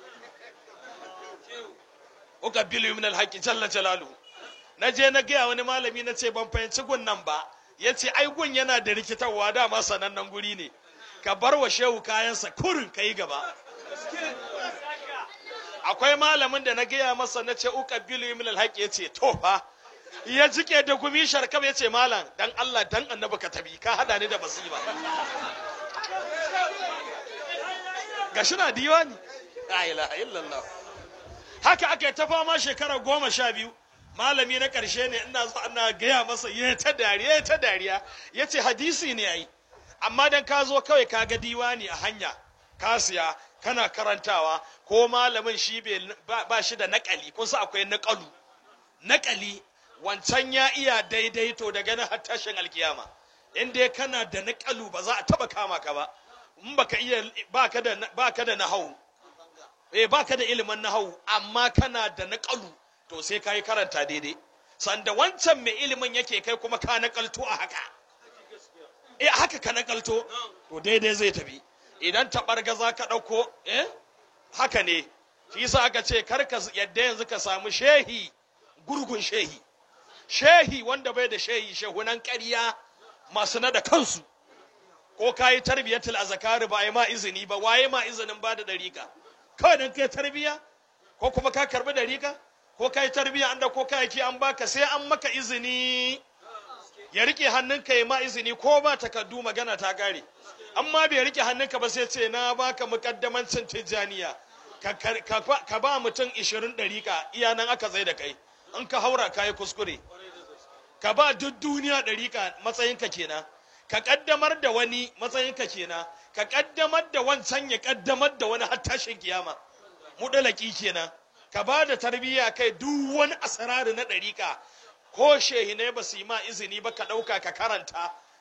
uqabbilu min alhaqi jalla jalaluhu na je na gaya wani malami na ce ban fahimci gun nan ba ya ce ai gun yana da rikitarwa dama sanannen guri ne ka bar wa shehu kayansa kurin ka yi gaba akwai malamin da na gaya masa na ce uqabbilu min alhaqi ya ce to fa ya jike da gumi sharkam ya ce malam dan Allah dan annabi ka tabi ka hada ni da basiba gashi na diwani la ilaha illallah haka aka yi ta fama shekara goma sha biyu malami na ƙarshe ne ina zo ana gaya masa ya ta dariya ya ta dariya ya ce hadisi ne ai amma dan ka zo kawai ka ga diwani a hanya ka siya kana karantawa ko malamin shi ba shi da naƙali kun sa akwai naƙalu naƙali wancan ya iya daidai to daga na tashin alkiyama in dai kana da naƙalu ba za a taba kama ka ba in baka iya baka da baka da nahawu eh baka da ilimin nahawu amma kana da naƙalu to sai kai karanta daidai sanda wancan mai ilimin yake kai kuma ka naƙalto a haka eh haka ka naƙalto to daidai zai tafi idan taɓargaza ka ɗauko eh haka ne shi yasa aka ce kar ka yadda yanzu ka samu shehi gurgun shehi shehi wanda bai da shehi shehunan ƙarya masu na da kansu ko ka yi tarbiyyatul azkari ba a yi ma izini ba waye ma izinin ba da dariƙa kawai dan kai tarbiyya ko kuma ka karbi dariƙa ko ka yi tarbiyya an da ko kayaki an baka sai an maka izini ya rike hannunka ya ma izini ko ba takardu magana ta gare amma bai rike hannunka ba sai ce na baka mukaddamancin tijjaniya ka ba mutum ishirin ɗariƙa iya nan aka zai da kai in ka haura ka yi kuskure ka ba duk duniya ɗariƙa matsayinka kenan ka ƙaddamar da wani matsayinka kenan ka ƙaddamar da wancan ya ƙaddamar da wani har tashin kiyama mudalaki kenan ka ba da tarbiyya kai duk wani asarari na ɗariƙa ko shehinai ba su yi ma izini ba ka ɗauka ka karanta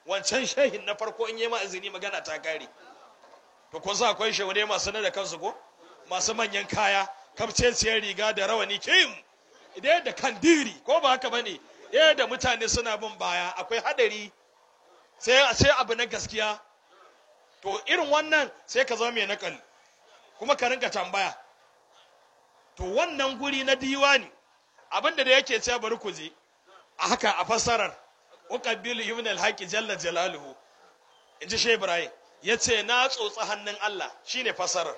wancan shehin na farko in yi ma izini magana ta kare to kun sa akwai shehune masu na da kansu ko masu manyan kaya kamceciyar riga da rawani kim idan da kandiri ko ba haka bane eh da mutane suna bin baya akwai hadari sai sai abu na gaskiya to irin wannan sai ka zama mai nakali kuma ka rinka tambaya to wannan guri na diwani abinda da yake cewa bari ku je a haka a fassarar uqabbilu ibn al-haqi jalla jalaluhu inji shi ibrahim yace na tsotsa hannun Allah shine fassarar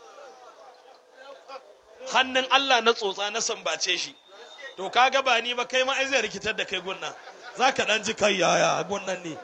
hannun Allah na tsotsa na sambace shi to kaga ba ni ba kai ma ai zai rikitar da kai gunnan zaka dan ji kai yaya gunnan ne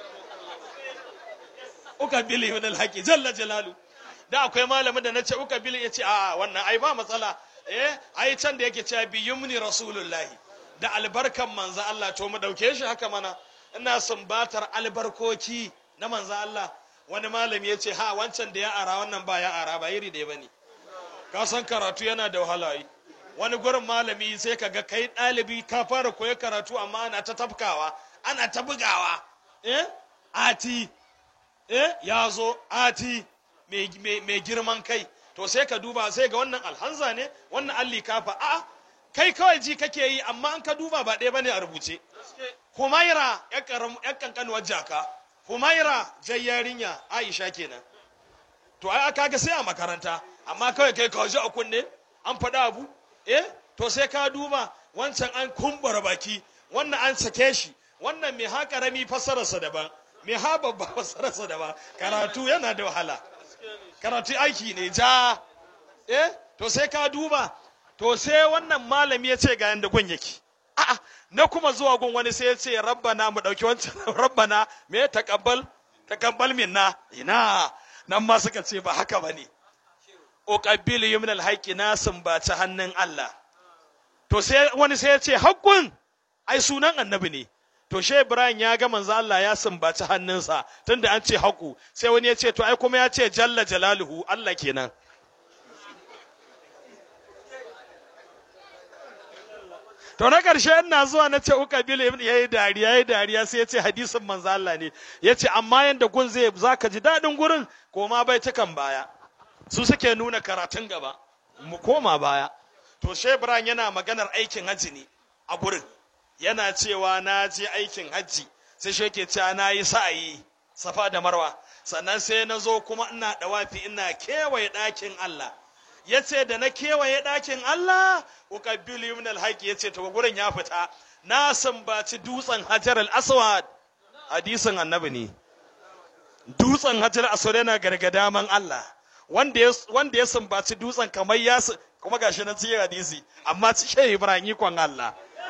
uka bili min alhaqi jalla jalalu da akwai malamin da nace uka bili yace a wannan ai ba matsala eh ai can da yake cewa bi yumni rasulullahi da albarkan manzo Allah to mu dauke shi haka mana ina sumbatar albarkoki na manzo Allah wani malami yace ha wancan da ya ara wannan ba ya ara ba iri da bane ka san karatu yana da wahala yi wani gurin malami sai ka ga kai ɗalibi ka fara koyi karatu amma ana ta tafkawa ana ta bugawa eh ati eh ya zo ati mai girman kai to sai ka duba sai ga wannan alhanza ne wannan alli kafa a kai kawai ji kake yi amma an ka duba ba ɗaya bane a rubuce humaira yan kankanuwar jaka humaira jai yarinya aisha kenan to ai aka ga sai a makaranta amma kawai kai ka ji a kunne an faɗa abu eh to sai ka duba wancan an kumbura baki wannan an sake shi wannan mai haka rami fassararsa daban mai ha babba fassararsa daban karatu yana da wahala karatu aiki ne ja eh to sai ka duba to sai wannan malami ya ce ga yanda gun yake a'a na kuma zuwa gun wani sai ya ce rabbana mu dauki wancan rabbana me taqabbal taqabbal minna ina nan ma suka ce ba haka bane uqabbilu yumna alhaqi na sumbaci hannun Allah to sai wani sai ya ce haqqun ai sunan annabi ne to she Ibrahim ya ga manzo Allah ya sumbaci hannunsa tunda an ce haƙu sai wani ya ce to ai kuma ya ce jalla jalaluhu Allah kenan to na ƙarshe ina zuwa na ce uka bil ibn yayi dariya yayi dariya sai ya ce hadisin manzo Allah ne ya ce amma yanda gun zai zaka ji dadin gurin koma bai cikan baya su suke nuna karatun gaba mu koma baya to she Ibrahim yana maganar aikin haji ne a gurin yana cewa na je aikin hajji sai shi yake cewa na yi sa'ayi safa da marwa sannan sai na zo kuma ina dawafi ina kewaye ɗakin Allah ya ce da na kewaye ɗakin Allah uqabbilu min alhaqi ya ce to gurin ya fita na sambaci dutsen hajar al-aswad hadisin annabi ne dutsen hajar al-aswad yana gargada man Allah wanda ya wanda ya sambaci dutsen kamar ya kuma gashi na cikin hadisi amma cikin Ibrahim kon Allah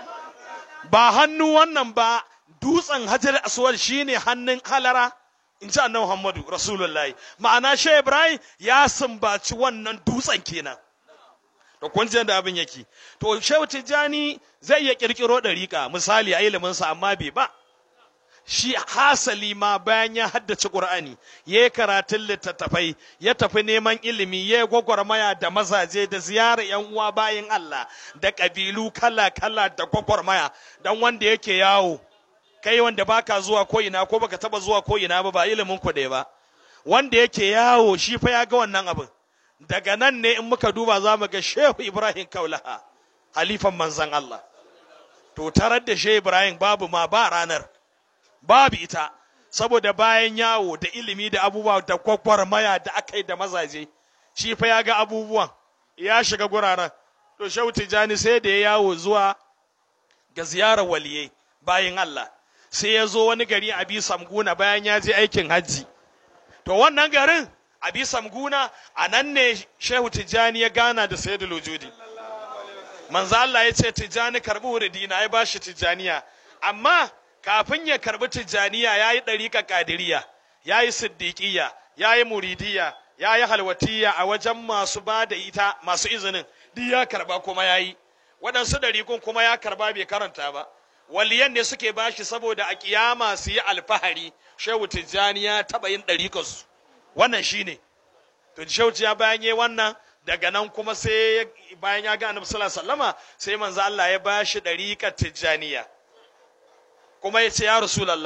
ba hannu wannan ba dutsen hajar aswad shine hannun halara in ji annabi Muhammadu Rasulullahi ma'ana shi Ibrahim ya sumbaci wannan dutsen kenan to kun ji da abin yake to Shehu Tijjani zai iya kirkiro dariƙa misali a ilimin sa amma bai ba shi hasali ma bayan ya haddace Qur'ani ya yi karatun littattafai ya tafi neman ilimi ya gwagwarmaya da mazaje da ziyara yan uwa bayan Allah da ƙabilu kala-kala da gwagwarmaya dan wanda yake yawo kai wanda baka zuwa ko ina ko baka taba zuwa ko ina ba ba ilimin ku ba wanda yake yawo shi fa ya ga wannan abin daga nan ne in muka duba za mu ga Shehu Ibrahim Kaulaha halifan manzon Allah to tarar da Shehu Ibrahim babu ma ba ranar babu ita saboda bayan yawo da ilimi da abubuwa da kwakwarmaya da aka yi da mazaje shi fa ya ga abubuwan ya shiga guraren to Shehu Tijjani sai da ya yawo zuwa ga ziyarar waliyai bayan Allah sai ya zo wani gari a Samguna bayan ya je aikin hajji to wannan garin a Samguna a nan ne Shehu Tijjani ya gana da Sayyidul Wujudi manzo Allah ya ce Tijjani karbi wuridina ya bashi Tijjaniya amma kafin ya karbi Tijjaniya yayi dariƙa kadiriya yayi siddiqiyya yayi muridiyya yayi halwatiyya a wajen masu ba da ita masu izinin duk ya karba kuma yayi waɗansu ɗariƙun kuma ya karba bai karanta ba waliyan ne suke bashi saboda a kiyama su yi alfahari shehu tijjani ya taɓa yin ɗariƙarsu wannan shine to shehu ya bayan yi wannan daga nan kuma sai bayan ya ga annabi sallallahu alaihi wasallama sai manzo Allah ya bashi ɗariƙar tijjaniya kuma ya ce ya rasulullah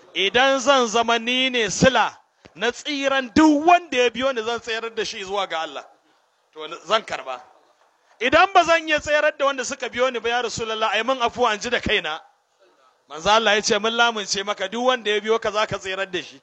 idan zan zama ni ne sila na tsiran duk wanda ya biyo ni zan tsayar da shi zuwa ga Allah to zan karba idan ba zan iya tsayar da wanda suka biyo ni ba ya rasulullah ai mun afuwa an ji da kaina manzo Allah ya ce mun lamunce maka duk wanda ya biyo ka zaka tsayar da shi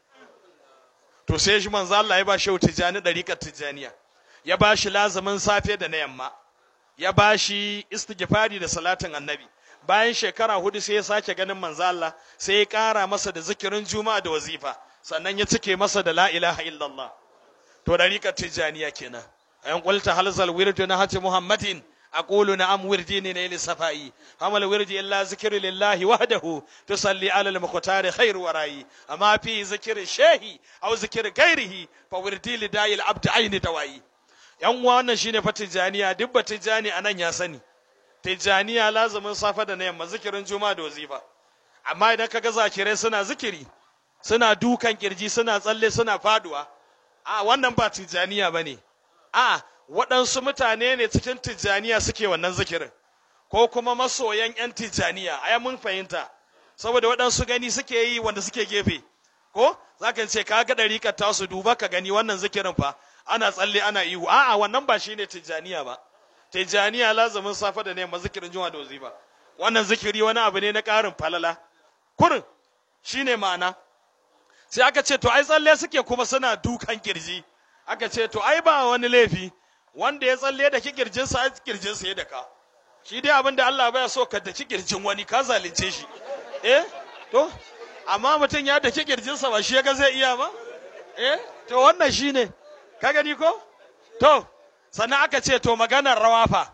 to sai shi manzo Allah ya ba shi tijani dariƙar tijaniya ya ba shi lazumin safe da na yamma ya ba shi istighfari da salatin annabi bayan shekara hudu sai ya sake ganin manzo Allah sai ya ƙara masa da zikirin juma'a da wazifa sannan ya cike masa da la ilaha illallah to dariƙar tijaniya kenan ayan qulta halzal wirdu na hati muhammadin أقول نعم وردي نيل صفائي أما الورد إلا ذكر لله وحده تصلي على المختار خير ورائي أما في ذكر الشيخ أو ذكر غيره فوردي لداي العبد عين دوائي yan uwa wannan shine fa tijaniya duk ba tijani anan ya sani tijaniya lazumin safa da na yamma zikirin juma'a da wazifa amma idan kaga zakirai suna zikiri suna dukan kirji suna tsalle suna faduwa a wannan ba tijaniya bane a waɗansu mutane ne cikin tijjaniya suke wannan zikirin ko kuma masoyan 'yan tijjaniya ai mun fahimta saboda waɗansu gani suke yi wanda suke gefe ko za ka ce ka ga ɗariƙar tasu duba ka gani wannan zikirin fa ana tsalle ana ihu a'a wannan ba shine tijjaniya ba tijjaniya lazumin safa da ne zikirin juma'a da wazifa wannan zikiri wani abu ne na ƙarin falala kurin shine ma'ana sai aka ce to ai tsalle suke kuma suna dukan kirji aka ce to ai ba wani laifi wanda ya tsalle da kirjinsa a kirjinsa ya daka shi dai abinda Allah baya so ka daki kirjin wani ka zalunce shi eh to amma mutum ya daki kirjinsa ba shi ya ga zai iya ba eh to wannan shine ka gani ko to sannan aka ce to maganar rawa fa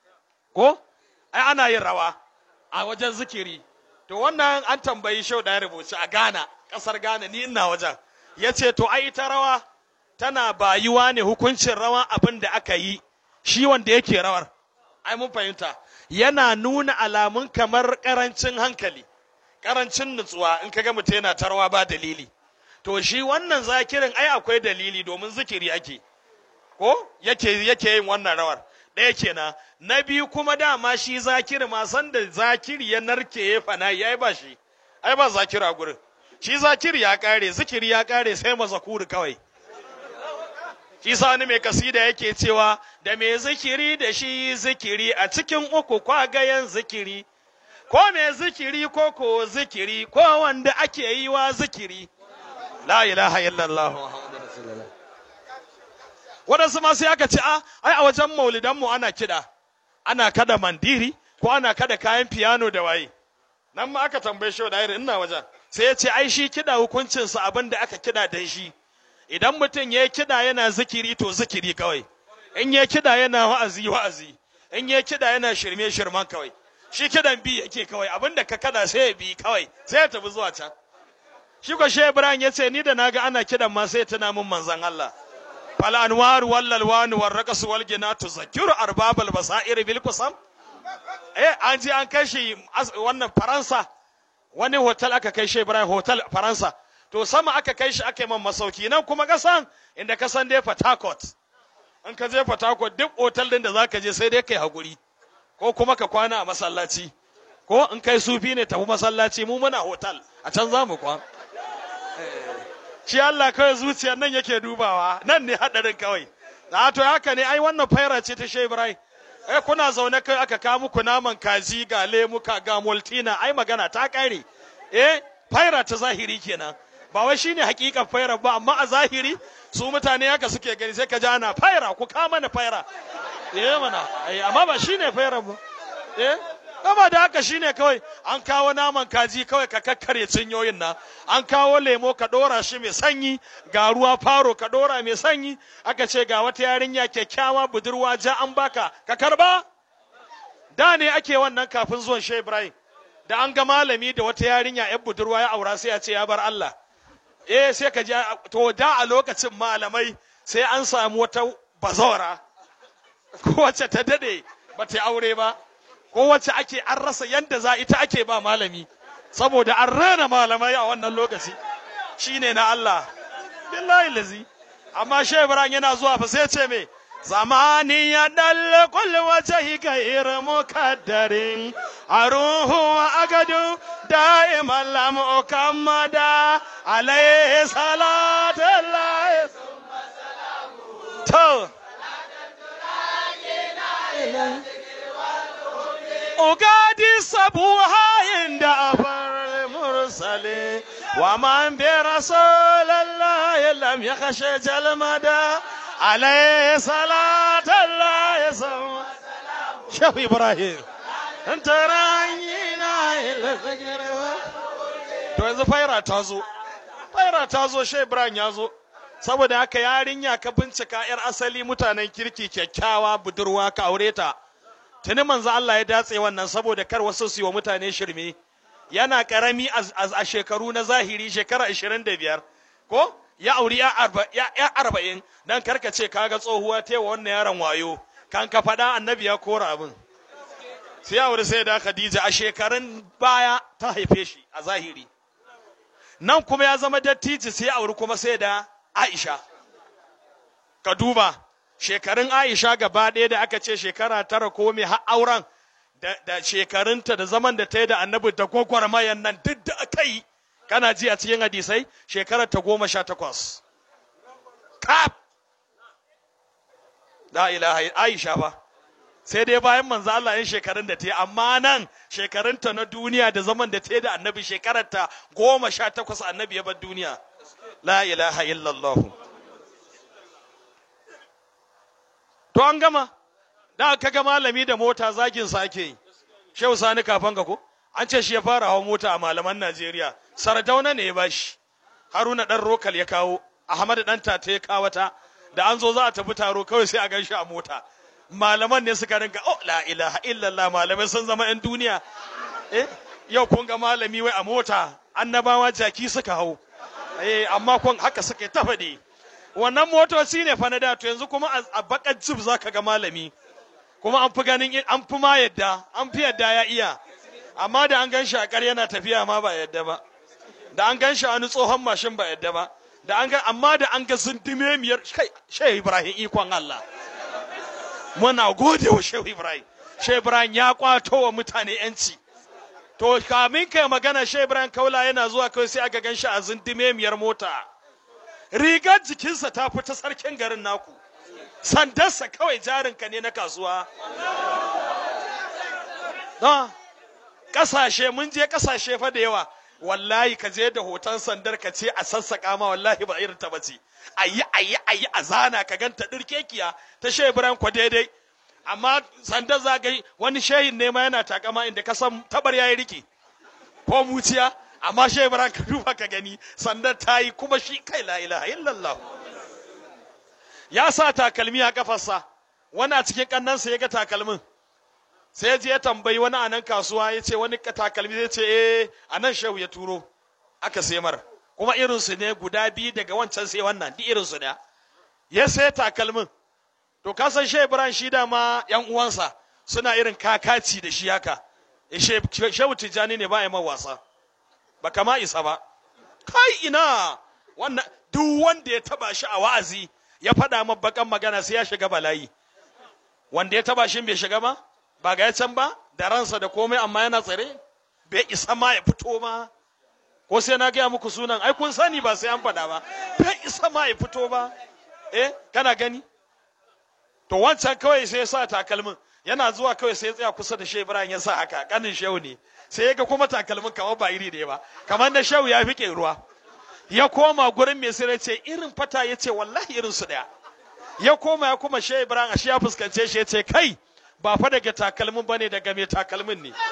ko ai ana yin rawa a wajen zikiri to wannan an tambayi shau da ya rubuci a Ghana kasar Ghana ni ina wajen ya ce to ai ita rawa tana bayuwa ne hukuncin rawa abin da aka yi shi wanda yake rawar ai mun fahimta yana nuna alamun kamar karancin hankali karancin nutsuwa in kaga mutum yana ta rawa ba dalili to shi wannan zakirin ai akwai dalili domin zikiri ake ko yake yake yin wannan rawar ɗaya kenan na biyu kuma dama shi zakiri ma san da zakiri ya narke ya fana ya ba shi ai ba zakiri a gurin shi zakiri ya kare zikiri ya kare sai mazakuri kawai shi wani mai kasida yake cewa da mai zikiri da shi zikiri a cikin uku kwagayen zikiri ko mai zikiri ko ko zikiri ko wanda ake yi wa zikiri la ilaha illallah waɗansu ma sai aka ce a ai a wajen maulidanmu ana kiɗa ana kada mandiri ko ana kada kayan fiyano da waye nan ma aka tambaye shi da ina wajen sai ya ce ai shi kiɗa hukuncinsa abin da aka kiɗa dan shi idan mutum ya kiɗa yana zikiri to zikiri kawai in ya kiɗa yana wa'azi wa'azi in ya kiɗa yana shirme shirman kawai shi kiɗan bi yake kawai abinda ka kada sai ya bi kawai sai ya tafi zuwa can shi ko shi Ibrahim ya ce ni da naga ana kiɗan ma sai tuna min manzon Allah fal anwar wal alwan wal raqas wal gina tuzakkiru arbabal basair bil qasam eh an ji an kai shi wannan Faransa wani hotel aka kai shi Ibrahim hotel Faransa to sama aka kai shi aka yi man masauki nan kuma kasan inda ka san dai Port in ka je Port duk otal din da zaka je sai dai kai hakuri ko kuma ka kwana a masallaci ko in kai sufi ne tafi masallaci mu muna hotel a can za mu kwan shi Allah kawai zuciyar nan yake dubawa nan ne hadarin kawai a to haka ne ai wannan faira ce ta Shehu Ibrahim eh kuna zaune kai aka kawo muku naman kaji ga lemuka ga moltina ai magana ta kare eh faira ta zahiri kenan ba wai shine hakikan faira ba amma a zahiri su mutane haka suke gani sai ka ji ana faira ku kama mana faira eh mana eh amma ba shine faira ba eh kama da haka shine kawai an kawo naman kaji kawai ka kakkare cinyoyin nan an kawo lemo ka dora shi mai sanyi ga ruwa faro ka dora mai sanyi aka ce ga wata yarinya kyakkyawa budurwa ja an baka ka karba da ne ake wannan kafin zuwan Shehu Ibrahim da an ga malami da wata yarinya yan budurwa ya aura sai ya ce ya bar Allah eh sai ka ji to da a lokacin malamai sai an samu wata bazawara ko wacce ta dade ba ta aure ba ko wacce ake an rasa yanda za ita ake ba malami saboda an rana malamai a wannan lokaci shine na Allah billahi lazi amma shehu ibrahim yana zuwa fa sai ce me zamani ya dal kul wajhi gair mukaddarin أروه وأجد دائما لم أكمد عليه صلاة الله تو أغادي صبوها عند أفر المرسلين ومن برسول الله لم يخش جلمدا عليه صلاة الله ثم شوف إبراهيم أنت راينا إلى الفجر to yanzu faira ta zo faira ta zo shai ibrahim ya zo saboda haka yarinya ka bincika yar asali mutanen kirki kyakkyawa budurwa ka aure ta tuni manzo Allah ya datse wannan saboda kar wasu su yi wa mutane shirme yana karami a shekaru na zahiri shekara 25 ko ya auri ya 40 dan karka ce kaga tsohuwa ta wa wannan yaron wayo kan ka faɗa annabi ya kora abin sai ya auri sai da Khadija a shekarun baya ta haife shi a zahiri nan kuma ya zama dattijo sai ya auri kuma sai da Aisha ka duba shekarun Aisha gaba ɗaya da aka ce shekara tara ko mai har auren da shekarunta da zaman da ta yi da annabi da gwagwarmayan nan duk da aka yi kana ji a cikin hadisai shekarar ta goma sha takwas kaf la ilaha Aisha ba sai dai bayan manzo Allah yin shekarun da ta yi amma nan shekarunta na duniya da zaman da ta yi da annabi shekarar ta goma sha takwas annabi ya bar duniya la ilaha illallah to an gama da aka ga malami da mota zagin sa ake yi shehu sani kafan ka ko an ce shi ya fara hawa mota a malaman Najeriya sardauna ne ya bashi haruna dan rokal ya kawo ahmad dan tata ya kawata da an zo za a tafi taro kawai sai a gan shi a mota malaman ne suka rinka oh la ilaha illallah malamai sun zama yan duniya eh yau kun ga malami wai a mota annabawa jaki suka hau eh amma kun haka suka ta faɗi wannan motoci ne fa na da to yanzu kuma a bakar jib zaka ga malami kuma an fi ganin an fi ma yadda an fi yadda ya iya amma da an gan shi a ƙar yana tafiya ma ba yadda ba da an gan shi a wani tsohon mashin ba yadda ba da an ga amma da an ga zundume miyar kai shehu ibrahim ikon Allah muna gode wa shehu ibrahim shehu ibrahim ya kwato wa mutane yanci to kamin kai magana shehu ibrahim kaula yana zuwa kawai sai aka gan shi a zundume miyar mota rigar jikinsa ta fita sarkin garin naku sandarsa kawai jarinka ne na kasuwa ƙasashe mun je ƙasashe fa da yawa wallahi ka je da hoton sandar ka ce a sassaƙa ma wallahi ba irin ta bace ayi ayi ayi a zana ka ganta dirkekiya ta sheburan kwa daidai amma sandar za ga wani shehin ne ma yana takama inda ka san tabar yayi riki ko muciya amma sheburan ka duba ka gani sandar ta yi kuma shi kai la ilaha illallah ya sa takalmi a kafarsa wani a cikin kannansa ya ga takalmin sai je ya tambayi wani a nan kasuwa ya ce wani takalmi zai ce eh a nan shehu ya turo aka sai mar kuma irinsu ne guda biyu daga wancan sai wannan duk irinsu ne ya sai takalmin to ka san shehu ibrahim shi da ma yan uwansa suna irin kakaci da shi haka shehu tijjani ne ba ya man wasa ba kama isa ba kai ina wannan duk wanda ya taba shi a wa'azi ya faɗa min bakan magana sai ya shiga bala'i wanda ya taba shi bai shiga ba ba ga can ba da ransa da komai amma yana tsare bai isa ma ya fito ma ko sai na gaya muku sunan ai kun sani ba sai an faɗa ba bai isa ma ya fito ba eh kana gani to wancan kawai sai ya sa takalmin yana zuwa kawai sai ya tsaya kusa da shehu ibrahim ya sa haka kanin shehu ne sai ya ga kuma takalmin kamar ba iri da ba kamar da shehu ya fi ruwa ya koma gurin mai sai ce irin fata ya ce wallahi irin su daya ya koma ya kuma shehu ibrahim ashe ya fuskance shi ya ce kai ba fa daga takalmin bane daga mai takalmin ne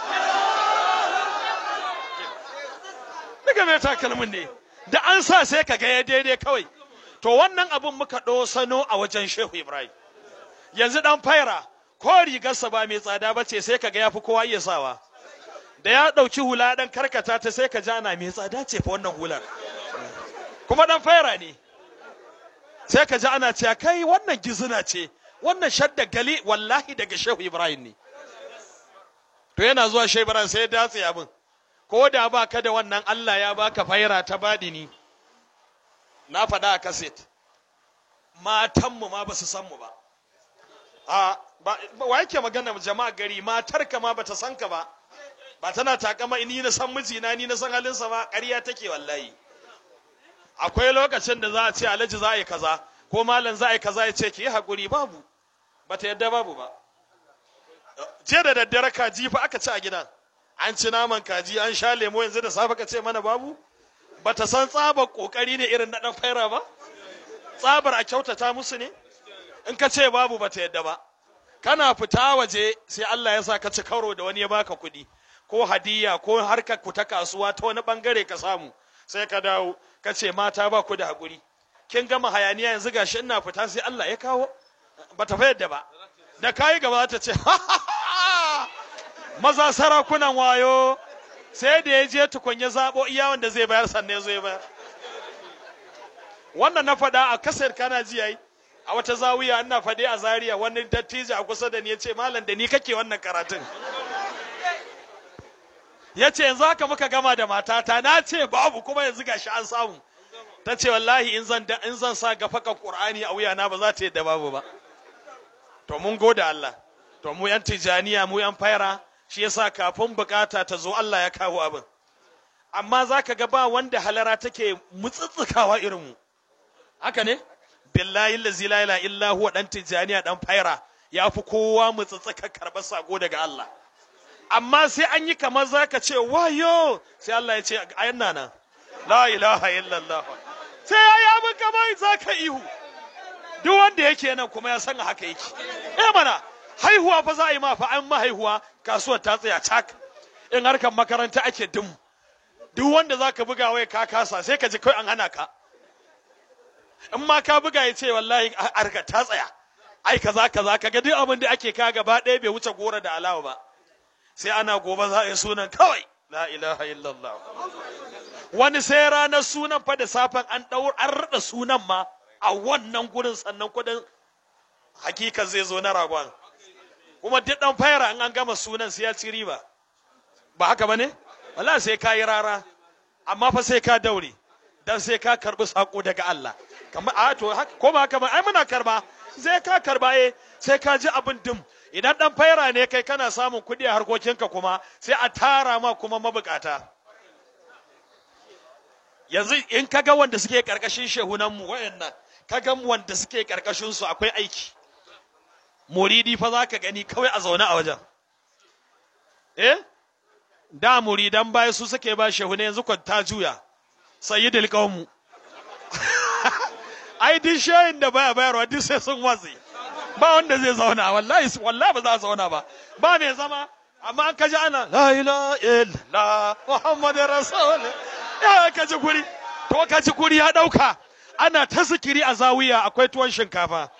daga mai takalmin ne da an sa sai ka ga ya daidai kawai to wannan abun muka sano a wajen shehu ibrahim yanzu dan faira ko rigarsa ba mai tsada ba ce sai ka ga ya fi kowa iya sawa da ya ɗauki hula ɗan karkata ta sai ka jana mai tsada ce fa wannan hular kuma ɗan faira ne sai ka ji ana cewa kai wannan gizina ce wannan shadda gali wallahi daga shehu ibrahim ne to yana zuwa shehu ibrahim sai ya datse abin ko da ba ka da wannan allah ya baka faira ta badini na faɗa a kaset matanmu ma ba su san mu ba a wa yake magana jama'a gari matarka ma bata san ka ba ba tana takama ni na san mijina ni na san halinsa ba ƙarya take wallahi akwai lokacin da za a ce alhaji za a yi kaza ko malam za a yi kaza ya ce ki yi haƙuri babu ba ta yadda babu ba jiya da daddare kaji fa aka ci a gidan an ci naman kaji an sha lemo yanzu da safe ka ce mana babu ba ta san tsabar kokari ne irin na dan faira ba tsabar a kyautata musu ne in ka ce babu ba ta yadda ba kana fita waje sai Allah ya sa ka ci karo da wani ya baka kuɗi ko hadiya ko harkar ku ta kasuwa ta wani bangare ka samu sai ka dawo ka ce mata ba ku da haƙuri kin gama hayaniya yanzu gashi ina fita sai Allah ya kawo ba ta yadda ba da kayi gaba ta ce maza sarakunan wayo sai da ya je tukun ya zaɓo iya wanda zai bayar sannan ya zo ya bayar wannan na faɗa a kasar kana ji yayi a wata zawiya ina faɗi a zaria wani dattijo a kusa da ni ya ce malam da ni kake wannan karatun ya ce yanzu haka muka gama da matata na ce babu kuma yanzu gashi an samu ta ce wallahi in zan in zan sa gafaka qur'ani a wuyana ba za ta yadda babu ba to mun gode Allah to mu yan tijaniya mu yan faira shi yasa kafin bukata ta zo Allah ya kawo abin amma zaka ga ba wanda halara take mutsutsukawa irin mu haka ne billahi allazi la ilaha illa huwa dan tijaniya dan faira ya fi kowa mutsutsuka karɓar sako daga Allah amma sai an yi kamar zaka ce wayo sai Allah ya ce ayan nan la ilaha illallah sai ya yi abin kamar zaka ihu duk wanda yake nan kuma ya san haka yake eh mana haihuwa fa za a yi ma fa an ma haihuwa kasuwar ta tsaya cak in harkar makaranta ake dum duk wanda za ka buga wai ka kasa sai ka ji kai an hana ka in ma ka buga ya ce wallahi harkar ta tsaya ai kaza kaza ka ga duk abin da ake ka gaba ɗaya bai wuce gora da alawa ba sai ana gobe za a yi sunan kawai la ilaha illallah wani sai ranar sunan fa da safen an ɗaur an raɗa sunan ma a wannan gurin sannan kudin hakika zai zo na ragon kuma duk dan fayara in an gama sunan sai ya ci riba ba haka bane wallahi sai ka yi rara amma fa sai ka daure dan sai ka karbi sako daga Allah kamar a to ko ba haka ba ai muna karba sai ka karba eh sai ka ji abin dim idan dan fayara ne kai kana samun kuɗi a harkokinka kuma sai a tara ma kuma mabukata yanzu in ka ga wanda suke karkashin shehunanmu wayannan ka ga wanda suke karkashin su akwai aiki muridi fa za ka gani kawai a zaune a wajen eh da muridan baya su suke ba shehune yanzu kwa ta juya sayyidul qawmu ai duk shehin da baya bayarwa duk sai sun watsi ba wanda zai zauna wallahi wallahi ba za a zauna ba ba mai zama amma an kaji ana la ilaha illa muhammadur rasul ya kaji guri to kaji guri ya dauka ana ta zikiri a zawiya akwai tuwon shinkafa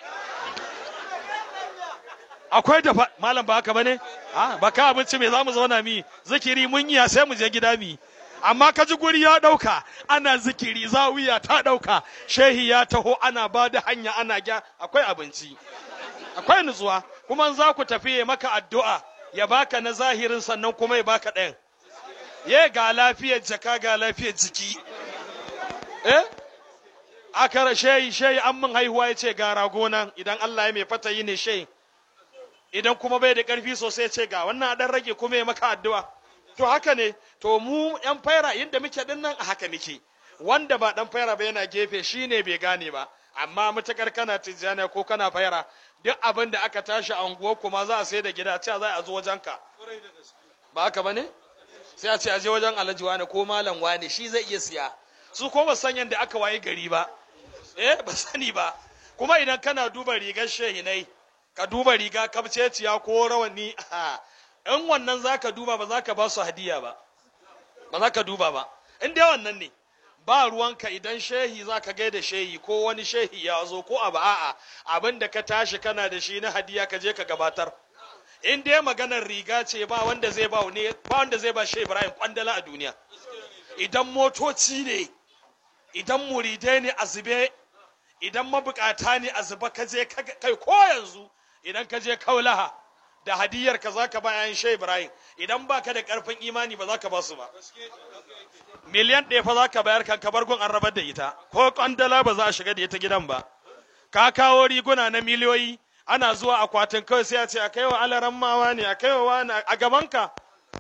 akwai da malam ba haka bane a ba ka abinci me zamu zauna mi zikiri mun yi sai mu je gida mi amma ka ji guri ya dauka ana zikiri zawiya ta dauka shehi ya taho ana ba da hanya ana gya akwai abinci akwai nutsuwa kuma za ku tafi ya maka addu'a ya baka na zahirin sannan kuma ya baka ɗayan ye ga lafiyar jaka ga lafiyar jiki eh aka shehi shehi an min haihuwa ya ce ga rago nan idan Allah ya mai fata yi ne shehi idan kuma bai da ƙarfi sosai ce ga wannan dan rage kuma ya maka addu'a to haka ne to mu yan faira inda muke din nan a haka muke wanda ba dan faira ba yana gefe shine bai gane ba amma mutakar kana tijjani ko kana faira duk abin da aka tashi a unguwar kuma za a sai da gida cewa za a zo wajen ka ba haka bane sai a ce a je wajen alhaji wani ko malam wani shi zai iya siya su ko ba san yadda aka waye gari ba eh ba sani ba kuma idan kana duba rigar shehinai ka duba riga kabceciya ko rawani in wannan za ka duba ba za ka ba su hadiya ba ba za ka duba ba in dai wannan ne ba ruwanka idan shehi za ka gaida shehi ko wani shehi ya zo ko abu a'a abin da ka tashi kana da shi na hadiya ka je ka gabatar in dai maganar riga ce ba wanda zai ba ne ba wanda zai ba shehi Ibrahim kwandala a duniya idan motoci ne idan muridai ne a zube idan mabukata ne a zuba ka je kai ko yanzu idan ka je kaulaha da hadiyar ka za ka bayan shai ibrahim idan ba ka da karfin imani ba za ka ba su ba miliyan ɗaya fa za ka bayar kan ka gun an rabar da ita ko kwandala ba za a shiga da ita gidan ba ka kawo riguna na miliyoyi ana zuwa akwatin kawai sai a ce a kaiwa alaran mawa ne a kaiwa wani a gabanka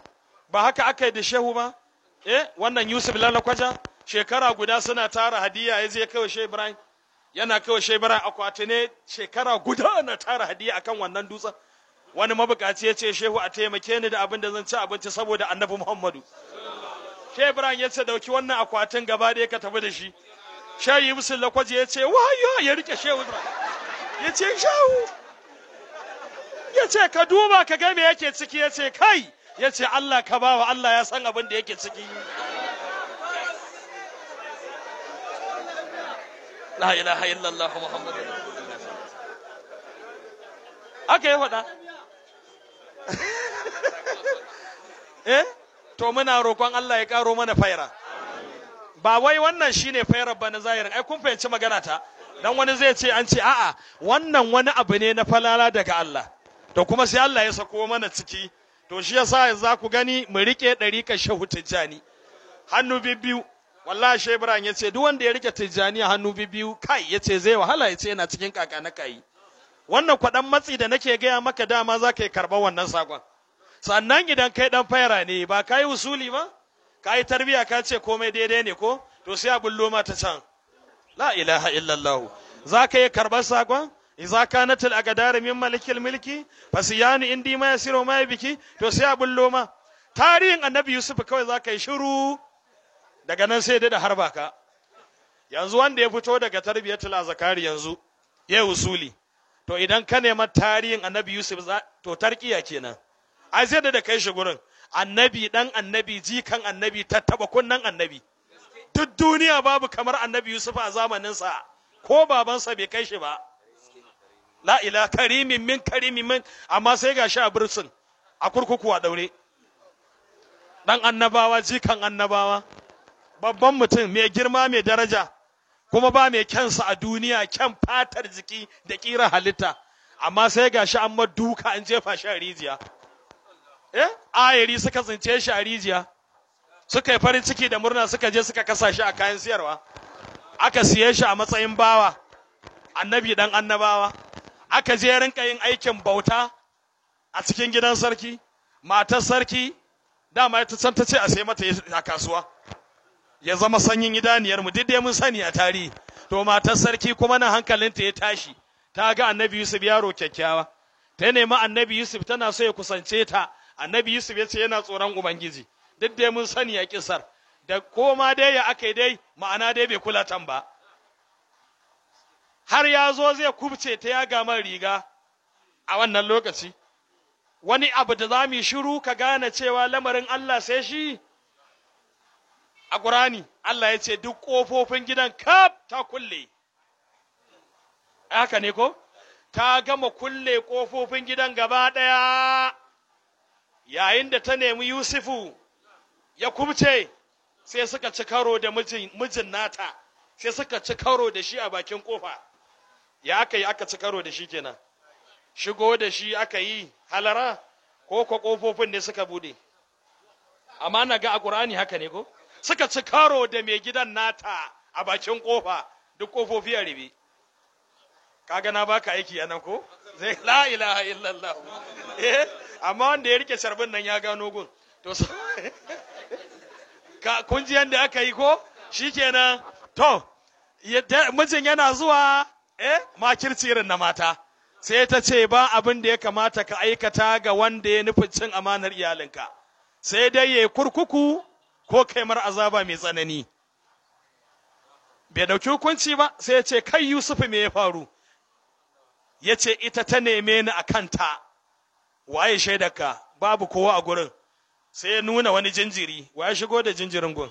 ba haka aka yi da shehu ba eh wannan yusuf lalakwaja shekara guda suna tara hadiya ya je kawai shehu ibrahim yana kawai shehu ibrahim akwati ne shekara guda na tara hadiya akan wannan dutsen wani mabukaci ya ce shehu a taimake ni da abin da zan ci abinci saboda annabi muhammadu shehu ibrahim ya ce dauki wannan akwatin gaba ɗaya ka tafi da shi shehu yusuf lakwaje ya ce wayo ya rike shehu ibrahim ya ce shehu ya ce ka duba ka ga me yake ciki ya ce kai ya ce Allah ka bawa Allah ya san abin da yake ciki la ilaha illallah muhammadu aka yi faɗa eh to muna roƙon Allah ya ƙaro mana faira ba wai wannan shine fairar ba na zahirin ai kun fahimci magana ta dan wani zai ce an ce a'a wannan wani abu ne na falala daga Allah to kuma sai Allah ya sako mana ciki to shi yasa za ku gani mu rike ɗariƙar shehu tijjani hannu bibbiyu wallahi shehu ibrahim ya ce duk wanda ya rike tijjani a hannu bibbiyu kai ya ce zai wahala ya ce yana cikin kaka na kai wannan kwaɗan matsi da nake gaya maka dama za ka yi karɓar wannan sakon sannan idan kai ɗan fayara ne ba ka yi usuli ba ka yi tarbiyya ka ce komai daidai ne ko to sai a bullo ma ta can la ilaha illallah za ka yi karɓar sakon idza kanat al aqdar min malikil milki fasiyanu indi ma yasiru ma biki to sai a bullo ma tarihin annabi yusuf kawai za ka yi shiru daga nan sai da harba ka yanzu wanda ya fito daga tarbiyatul azkari yanzu ya usuli to idan ka nema tarihin annabi yusuf to tarkiya kenan ai sai da kai shi gurin annabi dan annabi jikan annabi tattaba kunnan annabi duk duniya babu kamar annabi yusuf a zamaninsa ko babansa bai kai shi ba la ila karimin min karimin min amma sai ga shi a bursun a kurkuku a daure dan annabawa jikan annabawa babban mutum mai girma mai daraja kuma ba mai kyansa a duniya kyan fatar jiki da kira halitta amma sai ga shi an duka an jefa shi a rijiya eh ayari suka tsince shi a rijiya suka yi farin ciki da murna suka je suka kasa shi a kayan siyarwa aka siye shi a matsayin bawa annabi dan annabawa aka je rinka yin aikin bauta a cikin gidan sarki matar sarki dama ita can ta ce a sai mata a kasuwa ya zama sanyin idaniyar mu dai mun sani a tarihi to matar sarki kuma nan hankalinta ya tashi ta ga annabi yusuf yaro kyakkyawa ta nemi annabi yusuf tana so ya kusance ta annabi yusuf ya ce yana tsoron ubangiji duk dai mun sani a kisar da koma dai ya aka dai ma'ana dai bai kula tan ba har ya zo zai kubce ta ya gama riga a wannan lokaci wani abu da za mu shiru ka gane cewa lamarin Allah sai shi a ƙurani Allah ya ce duk ƙofofin gidan kaf ta kulle haka ne ko ta gama kulle ƙofofin gidan gaba ɗaya yayin da ta nemi Yusufu ya kubce sai suka ci karo da mijin nata sai suka ci karo da shi a bakin ƙofa ya aka yi aka ci karo da shi kenan shigo da shi aka yi halara ko ko ƙofofin ne suka bude amma na ga a ƙur'ani haka ne ko suka ci karo da mai gidan nata a bakin ƙofa duk ƙofofi a ribe kaga na baka aiki a nan ko zai la ilaha illallah eh amma wanda ya rike sharbin nan ya gano gun to ka kun ji yanda aka yi ko shikenan to mijin yana zuwa eh makirci irin na mata sai ta ce ba abin da ya kamata ka aikata ga wanda ya nufin cin amanar iyalinka sai dai ya kurkuku ko kai mar azaba mai tsanani bai dauki hukunci ba sai ya ce kai yusufu me ya faru ya ce ita ta neme ni a kanta waye shaidarka babu kowa a gurin sai ya nuna wani jinjiri waye shigo da jinjirin gun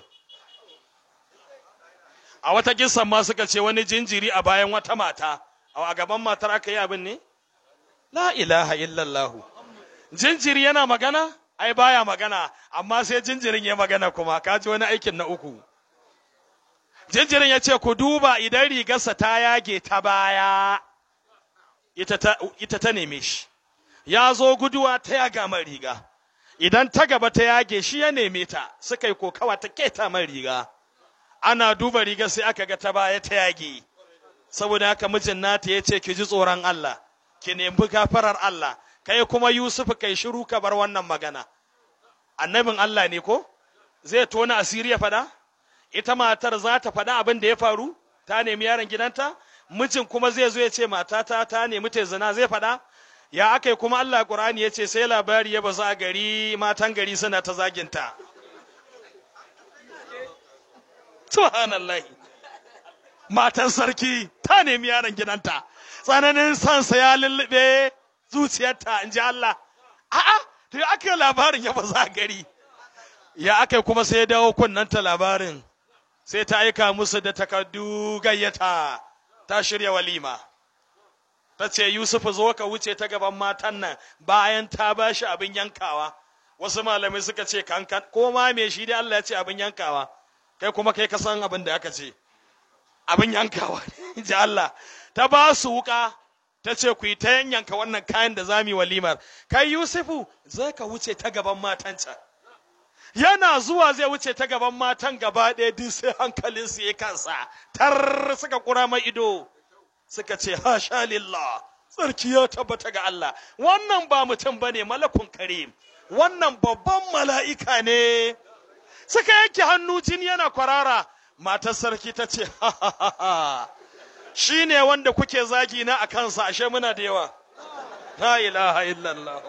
a wata kisan ma suka ce wani jinjiri a bayan wata mata a gaban matar aka yi abin ne la ilaha illallah jinjiri yana magana ai baya magana amma sai jinjirin ya magana kuma kaji wani aikin na uku jinjirin ya ce ku duba idan rigarsa ta yage ta baya ita ta, ita ta neme shi ya zo guduwa ta yaga man riga idan ta gaba ta yage shi ya neme ta suka yi kokawa ta keta man riga ana duba riga sai aka ga ta baya ta yage saboda haka mijin nata ya ce ki ji tsoron Allah ki nemi gafarar Allah kai kuma Yusuf kai shiru ka bar wannan magana annabin Allah ne ko zai tona asiri ya faɗa ita matar za ta faɗa abin da ya faru ta nemi yaron gidanta mijin kuma zai zo ya ce matata ta nemi ta zina zai faɗa ya aka kuma Allah Qur'ani ya ce sai labari ya bazu a gari matan gari suna ta zaginta subhanallah matan sarki ta nemi yaron gidanta tsananin sansa ya lullube zuciyarta in ji Allah a'a to ya aka labarin ya bazu a gari ya aka kuma sai ya dawo kunnanta labarin sai ta aika musu da takardu gayyata ta shirya walima ta ce Yusuf zo ka wuce ta gaban matan nan bayan ta ba shi abin yankawa wasu malamai suka ce kankan ko ma me shi dai Allah ya ce abin yankawa kai kuma kai ka san abin da aka ce abin yankawa ji Allah ta ba su wuka ta ce ku yi ta yanyanka wannan kayan da za mu yi walimar kai Yusufu zai ka wuce ta gaban matan can yana zuwa zai wuce ta gaban matan gaba ɗaya duk sai hankalinsu ya kansa tar suka kura mai ido suka ce hasha lillah tsarki ya tabbata ga Allah wannan ba mutum bane malakun karim wannan babban mala'ika ne suka yanke hannu jini yana kwarara matar sarki ta ce shi ne wanda kuke zagi na a kansa ashe muna da yawa la ilaha illallah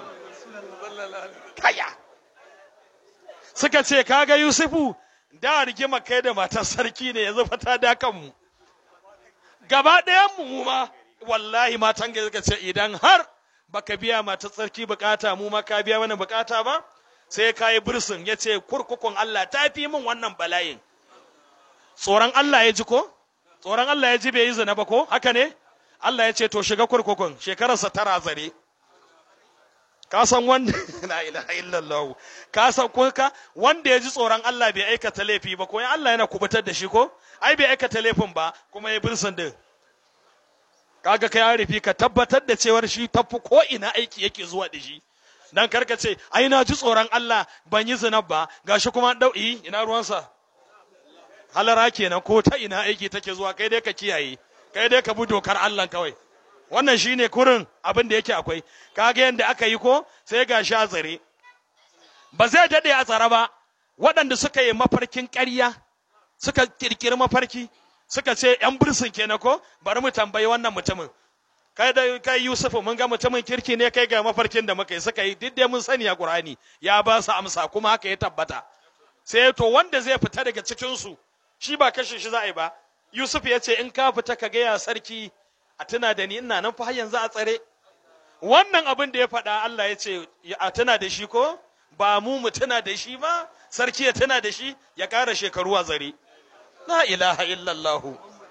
kaya suka ce kaga yusufu da rigima kai da matar sarki ne yanzu fata da kanmu gaba ɗayan mu ma wallahi matan ga suka ce idan har baka biya matar sarki bukata mu ma ka biya mana bukata ba sai ka yi bursin ya ce kurkukun Allah ta fi min wannan bala'in tsoron Allah ya ji ko tsoron Allah ya ji bai yi zina ba ko haka ne Allah ya ce to shiga kurkukun shekararsa tara zare ka san wanda la ilaha illallah ka san ko ka wanda ya ji tsoron Allah bai aikata laifi ba ko Allah yana kubutar da shi ko ai bai aikata laifin ba kuma ya birsin din kaga kai arifi ka tabbatar da cewar shi tafi ko ina aiki yake zuwa da shi dan karka ce ai na ji tsoron Allah ban yi zina ba gashi kuma dau'i ina ruwansa halara kenan ko ta ina aiki take zuwa kai dai ka kiyaye kai dai ka bi dokar Allah kawai wannan shine kurin abin da yake akwai kaga yanda aka yi ko sai ga sha tsare ba zai dade a tsare ba waɗanda suka yi mafarkin ƙarya suka kirkiri mafarki suka ce yan bursun kenan ko bari mu tambayi wannan mutumin kai da kai Yusuf mun ga mutumin kirki ne kai ga mafarkin da muka yi suka yi duk dai mun sani a Qur'ani ya ba su amsa kuma haka ya tabbata sai to wanda zai fita daga cikin su shi ba kashe shi za a yi ba Yusuf ya ce in ka fita ka gaya sarki a tuna da ni ina nan fa har yanzu a tsare wannan abin da ya faɗa Allah ya ce a tuna da shi ko ba mu mu tuna da shi ba sarki ya tuna da shi ya ƙara shekaru a zare la ilaha illallah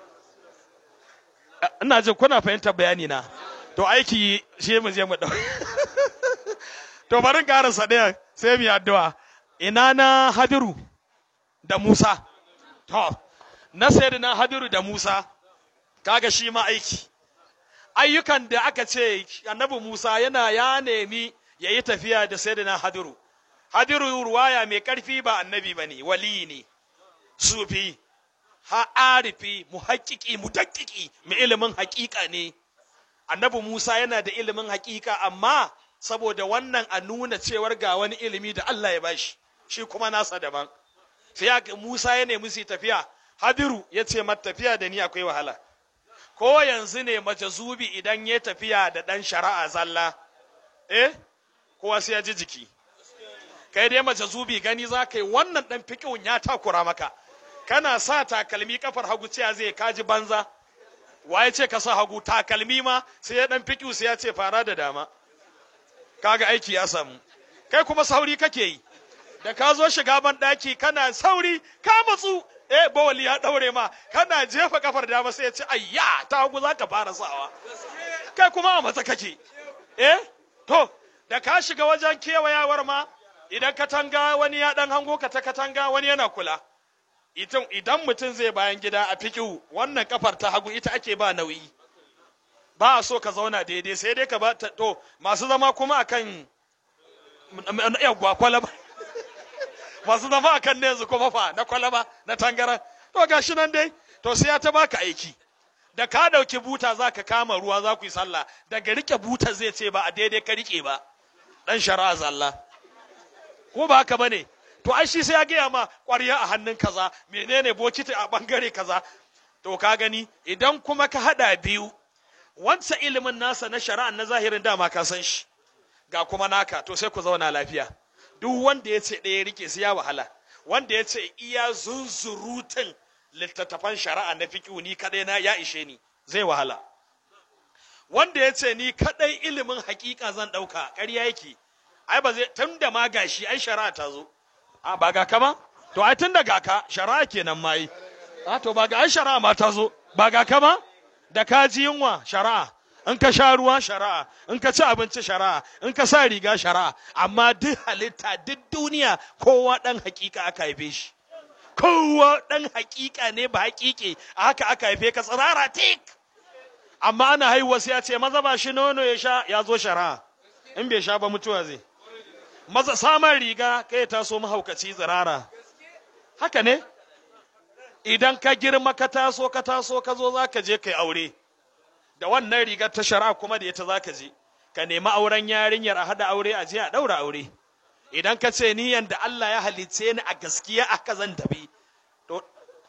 ina jin kuna fahimtar bayani na to aiki shi mu je mu dau to barin ƙarasa ɗaya sai mu yi addu'a ina na Hadiru da Musa to na sayyidina Hadiru da Musa kaga shi ma aiki ayyukan da aka ce annabi Musa yana ya nemi ya yi tafiya da sayyidina Hadiru Hadiru ruwaya mai ƙarfi ba annabi ba ne wali ne sufi ha'arifi muhaƙiƙi mudaƙiƙi mai ilimin haƙiƙa ne annabi Musa yana da ilimin haƙiƙa amma saboda wannan a nuna cewar ga wani ilimi da Allah ya bashi shi kuma nasa daban sai Musa ya nemi su tafiya Hadiru ya ce mata tafiya da ni akwai wahala ko yanzu ne majazubi idan ya tafiya da ɗan shari'a zalla eh kowa sai ya ji jiki kai dai majazubi gani za ka yi wannan ɗan fiƙin ya takura maka kana sa takalmi kafar hagu cewa zai kaji banza waye ce ka sa hagu takalmi ma sai ya ɗan fiƙi sai ya ce fara da dama kaga aiki ya samu kai kuma sauri kake yi da ka zo shiga ban ɗaki kana sauri ka matsu eh bawali ya daure ma kana jefa kafar dama sai ya ce ayya ta hagu za ka fara sawa kai kuma a matsa kake eh to da ka shiga wajen kewayawar ma idan katanga wani ya dan hango ka ta katanga wani yana kula idan mutum zai bayan gida a fikiu wannan kafar ta hagu ita ake ba nauyi ba a so ka zauna daidai sai dai ka ba to masu zama kuma akan yawwa kwalaba masu zama a kan yanzu kuma fa na kwalaba na tangara to gashi nan dai to sai ya ta baka aiki da ka dauki buta za ka kama ruwa za ku yi sallah daga rike buta zai ce ba a daidai ka rike ba dan shari'a zalla ko ba haka bane to ai shi sai ya gaya ma ƙwarya a hannun kaza menene bokiti a bangare kaza to ka gani idan kuma ka hada biyu wancan ilimin nasa na shari'a na zahirin dama ka san shi ga kuma naka to sai ku zauna lafiya duk wanda ya ce ɗaya rike sai ya wahala wanda ya ce iya zunzurutun littattafan shari'a na fiƙihu ni kadai na ya ishe ni zai wahala wanda ya ce ni kadai ilimin hakika zan ɗauka ƙarya yake ai ba zai tun da ma gashi ai shari'a ta zo a ba ga kama to ai tun da ga ka shari'a kenan ma yi a to ba ga ai shari'a ma ta zo ba ga kama da ka ji yunwa shari'a in ka sha ruwa shari'a in ka ci abinci shari'a in ka sa riga shari'a amma duk halitta duk duniya kowa dan hakika aka haife shi kowa dan hakika ne ba hakike a haka aka haife ka tsirara tik amma ana haihuwa sai ya ce maza ba shi nono ya sha ya zo shari'a in bai sha ba mutuwa zai maza samun riga kai ta so mahaukaci tsirara haka ne idan ka girma ka taso ka taso ka zo za ka je kai aure da wannan rigar ta shari'a kuma da ita za ka je ka nemi auren yarinyar a hada aure a je a daura aure idan ka ce ni yanda Allah ya halice ni a gaskiya aka zan tafi to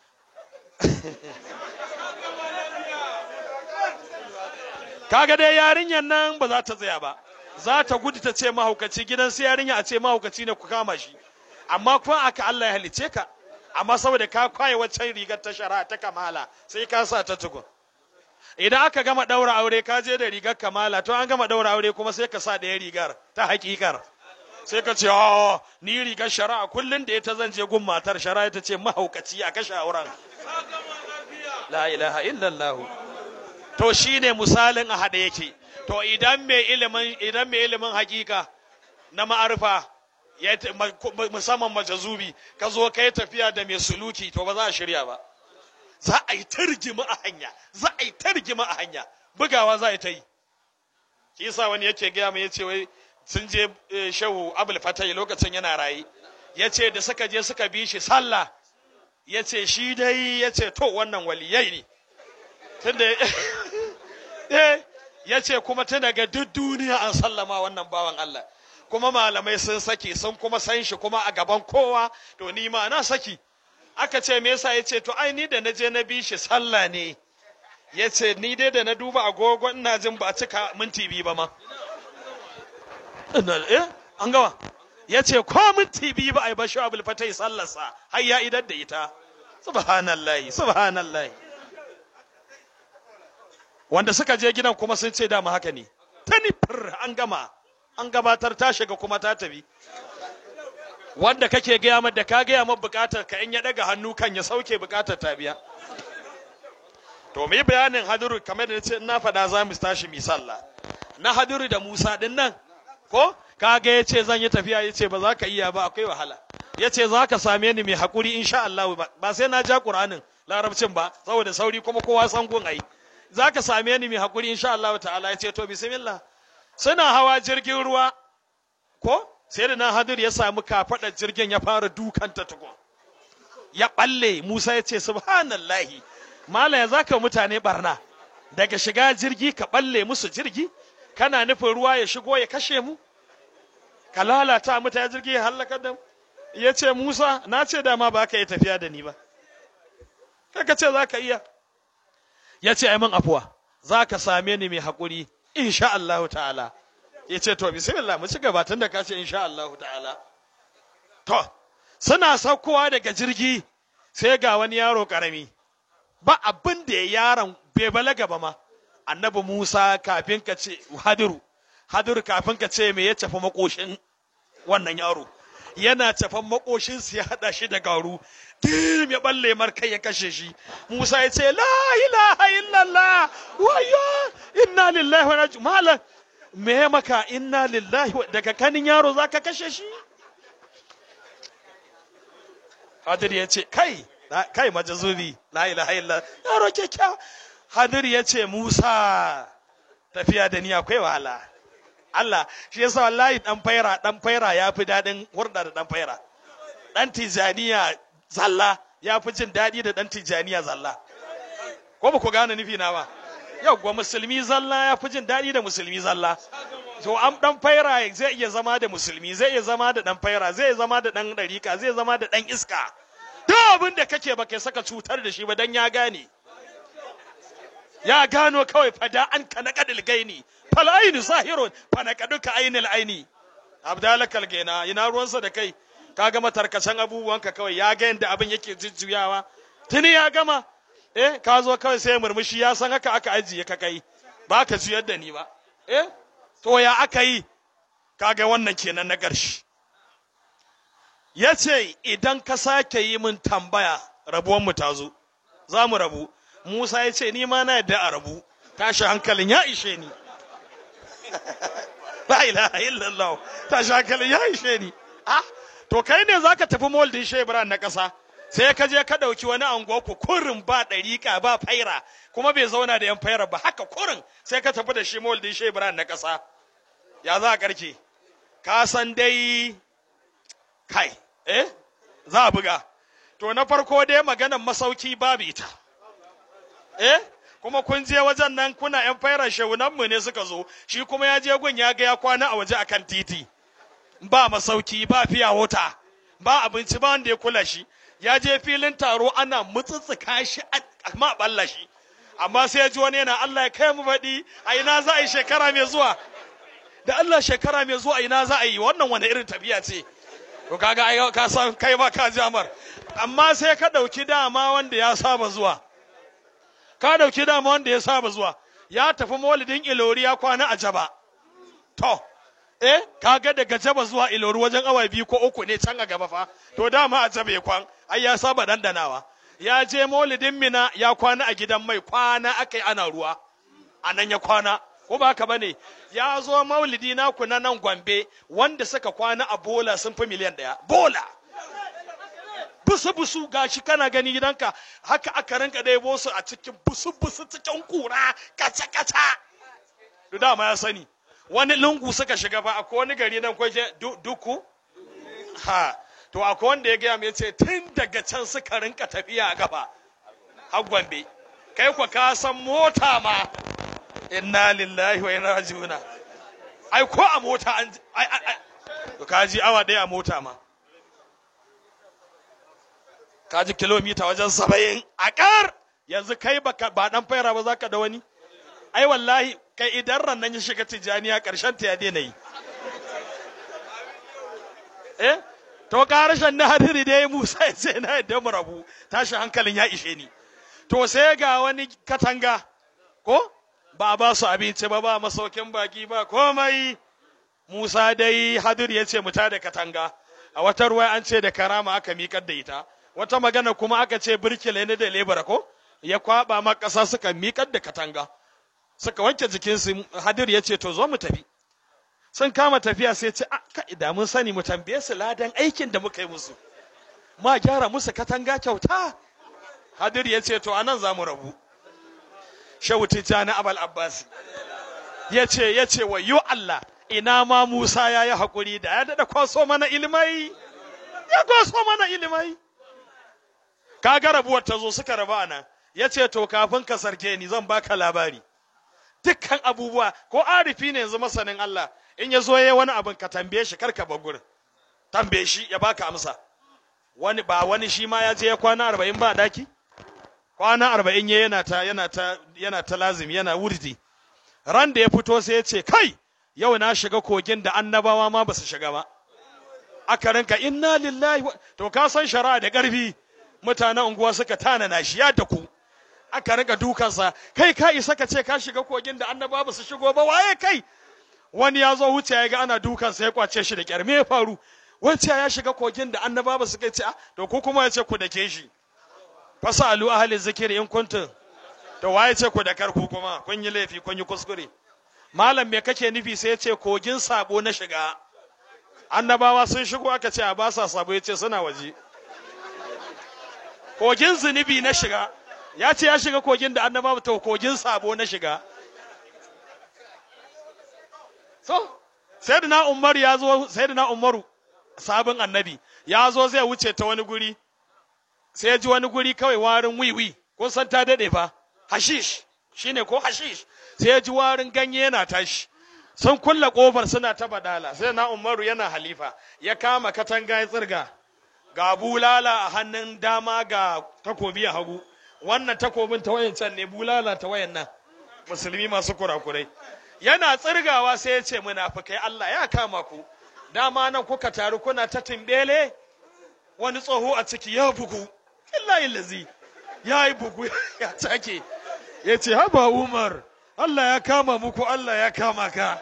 kaga dai yarinyar nan ba za ta tsaya ba za ta gudu ta ce mahaukaci gidan su yarinya a ce mahaukaci ne ku kama shi amma kuma aka Allah ya halice ka amma saboda ka kwaye waccan rigar ta shari'a ta kamala sai ka sa ta tukun idan aka gama daura aure ka je da rigar kamala to an gama daura aure kuma sai ka sa ɗaya rigar ta hakikar sai ka ce oh ni rigar shari'a kullun da ita zan je gun matar shari'a ta ce mahaukaci a kashe auren la ilaha illallah to shine misalin a hada yake to idan mai ilimin idan mai ilimin hakika na ma'arifa ya musamman majazubi ka zo ka yi tafiya da mai suluki to ba za a shirya ba za a yi ta rigima a hanya za a yi ta rigima a hanya bugawa za a yi ta yi shi yasa wani yake gaya mai yace wai sun je shehu abul fatai lokacin yana rayi yace da suka je suka bi shi sallah yace shi dai yace to wannan waliyai ne tunda eh yace kuma tun daga duk duniya an sallama wannan bawan Allah kuma malamai sun saki sun kuma san shi kuma a gaban kowa to ni ma na saki aka ce me yasa yace to ai ni da na je na bi shi sallah ne yace ni dai da na duba agogo ina jin ba cika minti biyu ba ma eh an gawa yace ko minti biyu ba ai ba shi abul fatai sallarsa har ya idar da ita subhanallahi subhanallahi wanda suka je gidan kuma sun ce dama haka ne tani fir an gama an gabatar ta shiga kuma ta tafi wanda kake gaya ma da ka gaya ma bukatar ka in ya daga hannu kan ya sauke bukatar ta biya to mu yi bayanin haduru kamar da ce na faɗa za mu tashi mi sallah na haduru da Musa din nan ko kaga ya ce zan yi tafiya ya ce ba za ka iya ba akwai wahala ya ce za ka same ni mai haƙuri insha Allah ba sai na ja Qur'anin larabcin ba saboda sauri kuma kowa san gun ai za ka same ni mai haƙuri insha Allah ta'ala ya ce to bismillah suna hawa jirgin ruwa ko sai da nan hadir ya samu kafaɗar jirgin ya fara dukanta tukun ya ɓalle musa ya ce subhanallahi malam ya za ka mutane barna daga shiga jirgi ka ɓalle musu jirgi kana nufin ruwa ya shigo ya kashe mu ka lalata mutane jirgi ya hallaka da mu ya ce musa na ce dama ba ka yi tafiya da ni ba kaka ce za ka iya ya ce ai min afuwa za ka same ni mai haƙuri insha Allah ta'ala ya ce to bismillah mu ci gaba tun da ka ce insha Allah ta'ala to suna saukowa daga jirgi sai ga wani yaro karami ba abin da yaron bai balaga ba ma annabi Musa kafin ka ce hadiru hadiru kafin ka ce me ya tafi makoshin wannan yaro yana tafan makoshin ya hada shi da garu dim ya balle markai ya kashe shi Musa ya ce la ilaha illallah wayo inna lillahi wa inna malam me maka inna lillahi daga kanin yaro zaka kashe shi Hadir ya ce kai kai majazubi la ilaha illallah yaro kyakkyawa Hadir ya ce Musa tafiya da ni akwai wahala Allah shi yasa wallahi dan faira dan faira yafi dadin hurda da dan faira dan tijaniya zalla ya fi jin daɗi da ɗan tijjaniya zalla ko ba ku gane nufi na ba yau musulmi zalla ya fi jin daɗi da musulmi zalla to an dan faira zai iya zama da musulmi zai iya zama da dan faira zai iya zama da dan dariƙa zai zama da dan iska duk abin da kake ba kai saka cutar da shi ba dan ya gane ya gano kawai fada an ka na kadil gaini fal ainu zahirun fa na kaduka ainil aini abdalakal gaina ina ruwansa da kai ka gama tarkacen abubuwanka kawai ya ga yadda abin yake jujjuyawa tuni ya gama eh ka zo kawai sai murmushi ya san haka aka ajiye ka kai ba ka juyar da ni ba eh to ya aka yi kaga wannan kenan na ƙarshe ya ce idan ka sake yi min tambaya rabuwanmu ta zo za mu rabu musa ya ce ni ma na yadda a rabu tashi hankalin ya ishe ni la ilaha illallah tashi hankalin ya ishe ni ah to kai ne zaka tafi moldin shebran na ƙasa sai ka je ka ɗauki wani anguwa ku kurin ba ɗariƙa ba faira kuma bai zauna da yan faira ba haka kurin sai ka tafi da shi moldin shebran na ƙasa ya za a ƙarke ka san dai kai eh za a buga to na farko dai maganan masauki babu ita eh kuma kun je wajen nan kuna yan faira shehunanmu ne suka zo shi kuma ya je gun ya ga ya kwana a waje akan titi ba masauki ba fiya wota ba abinci ba wanda ya kula shi ya je filin taro ana mutsutsuka shi amma balla shi amma sai ya ji wani yana Allah ya kai mu baɗi a ina za a yi shekara mai zuwa da Allah shekara mai zuwa a ina za a yi wannan wani irin tafiya ce to kaga ai ka san kai ma ka jamar amma sai ka dauki dama wanda ya saba zuwa ka dauki dama wanda ya saba zuwa ya tafi maulidin ilori ya kwana a jaba to eh kaga daga jaba zuwa ilori wajen awa biyu ko uku ne can a gaba fa to dama a jaba ya kwan ai ya saba dandanawa ya je maulidin mina ya kwana a gidan mai kwana akai ana ruwa a nan ya kwana ko ba haka bane ya zo maulidi naku na nan gombe wanda suka kwana a bola sun fi miliyan ɗaya bola busu busu gashi kana gani gidanka haka aka rinka ɗebo su a cikin busu busu cikin kura kaca kaca da dama ya sani wani lungu suka shiga ba akwai wani gari nan kwaje duku ha to akwai wanda ya gaya mai ce tun daga can suka rinka tafiya a gaba har gombe kai kwa ka san mota ma inna lillahi wa inna rajiuna ai ko a mota an ai ai to kaji awa ɗaya a mota ma kaji kilomita wajen saba'in a ƙar yanzu kai baka ba dan faira ba zaka da wani ai wallahi kai idan rannan ya shiga tijaniya ƙarshen ta ya daina yi eh to ƙarashen na hadiri dai Musa ya ce na yadda mu rabu tashi hankalin ya ishe ni to sai ga wani katanga ko ba ba su abinci ba ba masaukin baki ba komai Musa dai hadir ya ce mu da katanga a wata ruwa an ce da karama aka miƙar da ita wata magana kuma aka ce birkile ne da lebara ko ya kwaba ma ƙasa suka miƙar da katanga suka wanke jikinsu hadir ya ce to zo mu tafi sun kama tafiya sai ce ka idan mun sani mu tambaye su ladan aikin da muka yi musu ma gyara musu katanga kyauta hadir ya ce to anan za mu rabu shehu tijjani abal abbas ya ce ya ce wa yu Allah ina ma Musa ya yi haƙuri da ya daɗa kwaso mana ilimai ya kwaso mana ilimai kaga rabuwar ta zo suka raba nan ya ce to kafin ka sarke ni zan baka labari dukkan abubuwa ko arifi ne yanzu masanin Allah in ya zo ya wani abin ka tambaye shi karka bagur tambaye shi ya baka amsa wani ba wani shi ma ya je ya kwana arba'in ba daki kwana arba'in ya yana ta yana ta yana ta lazimi yana wurdi ran da ya fito sai ya ce kai yau na shiga kogin da annabawa ma ba su shiga ba aka rinka inna lillahi to ka san shari'a da ƙarfi mutanen unguwa suka tanana shi ya da ku aka rinka dukansa kai ka isa ka ce ka shiga kogin da annabawa ba su shigo ba waye kai wani ya zo wuce ya ga ana dukansa ya kwace shi da kyar me ya faru wacce ya shiga kogin da annaba ba su kai ce to ku kuma ya ce ku da ke shi fasalu ahli zikiri in kuntum to waye ce ku da karku kuma kun yi laifi kun yi kuskure malam me kake nufi sai ya ce kogin sabo na shiga annabawa sun shigo aka ce a ba sa sabo ya ce suna waje kogin zunubi na shiga ya ce ya shiga kogin da annabawa to kogin sabo na shiga so sayyidina umar ya zo sayyidina umaru sabon annabi ya zo zai wuce ta wani guri sai ya ji wani guri kawai warin wiwi kun san ta dade fa hashish shine ko hashish sai ya ji warin ganye yana tashi sun kulle kofar suna ta badala sai na umaru yana halifa ya kama katanga ya tsirga ga bulala a hannun dama ga takobi a hagu wannan takobin ta wayan can ne bulala ta wayan nan musulmi masu kurakurai yana tsirgawa sai ya ce munafikai Allah ya kama ku dama nan kuka taru kuna ta timbele wani tsoho a ciki ya bugu illahi lazi ya yi bugu ya take ya ce haba umar Allah ya kama muku Allah ya kama ka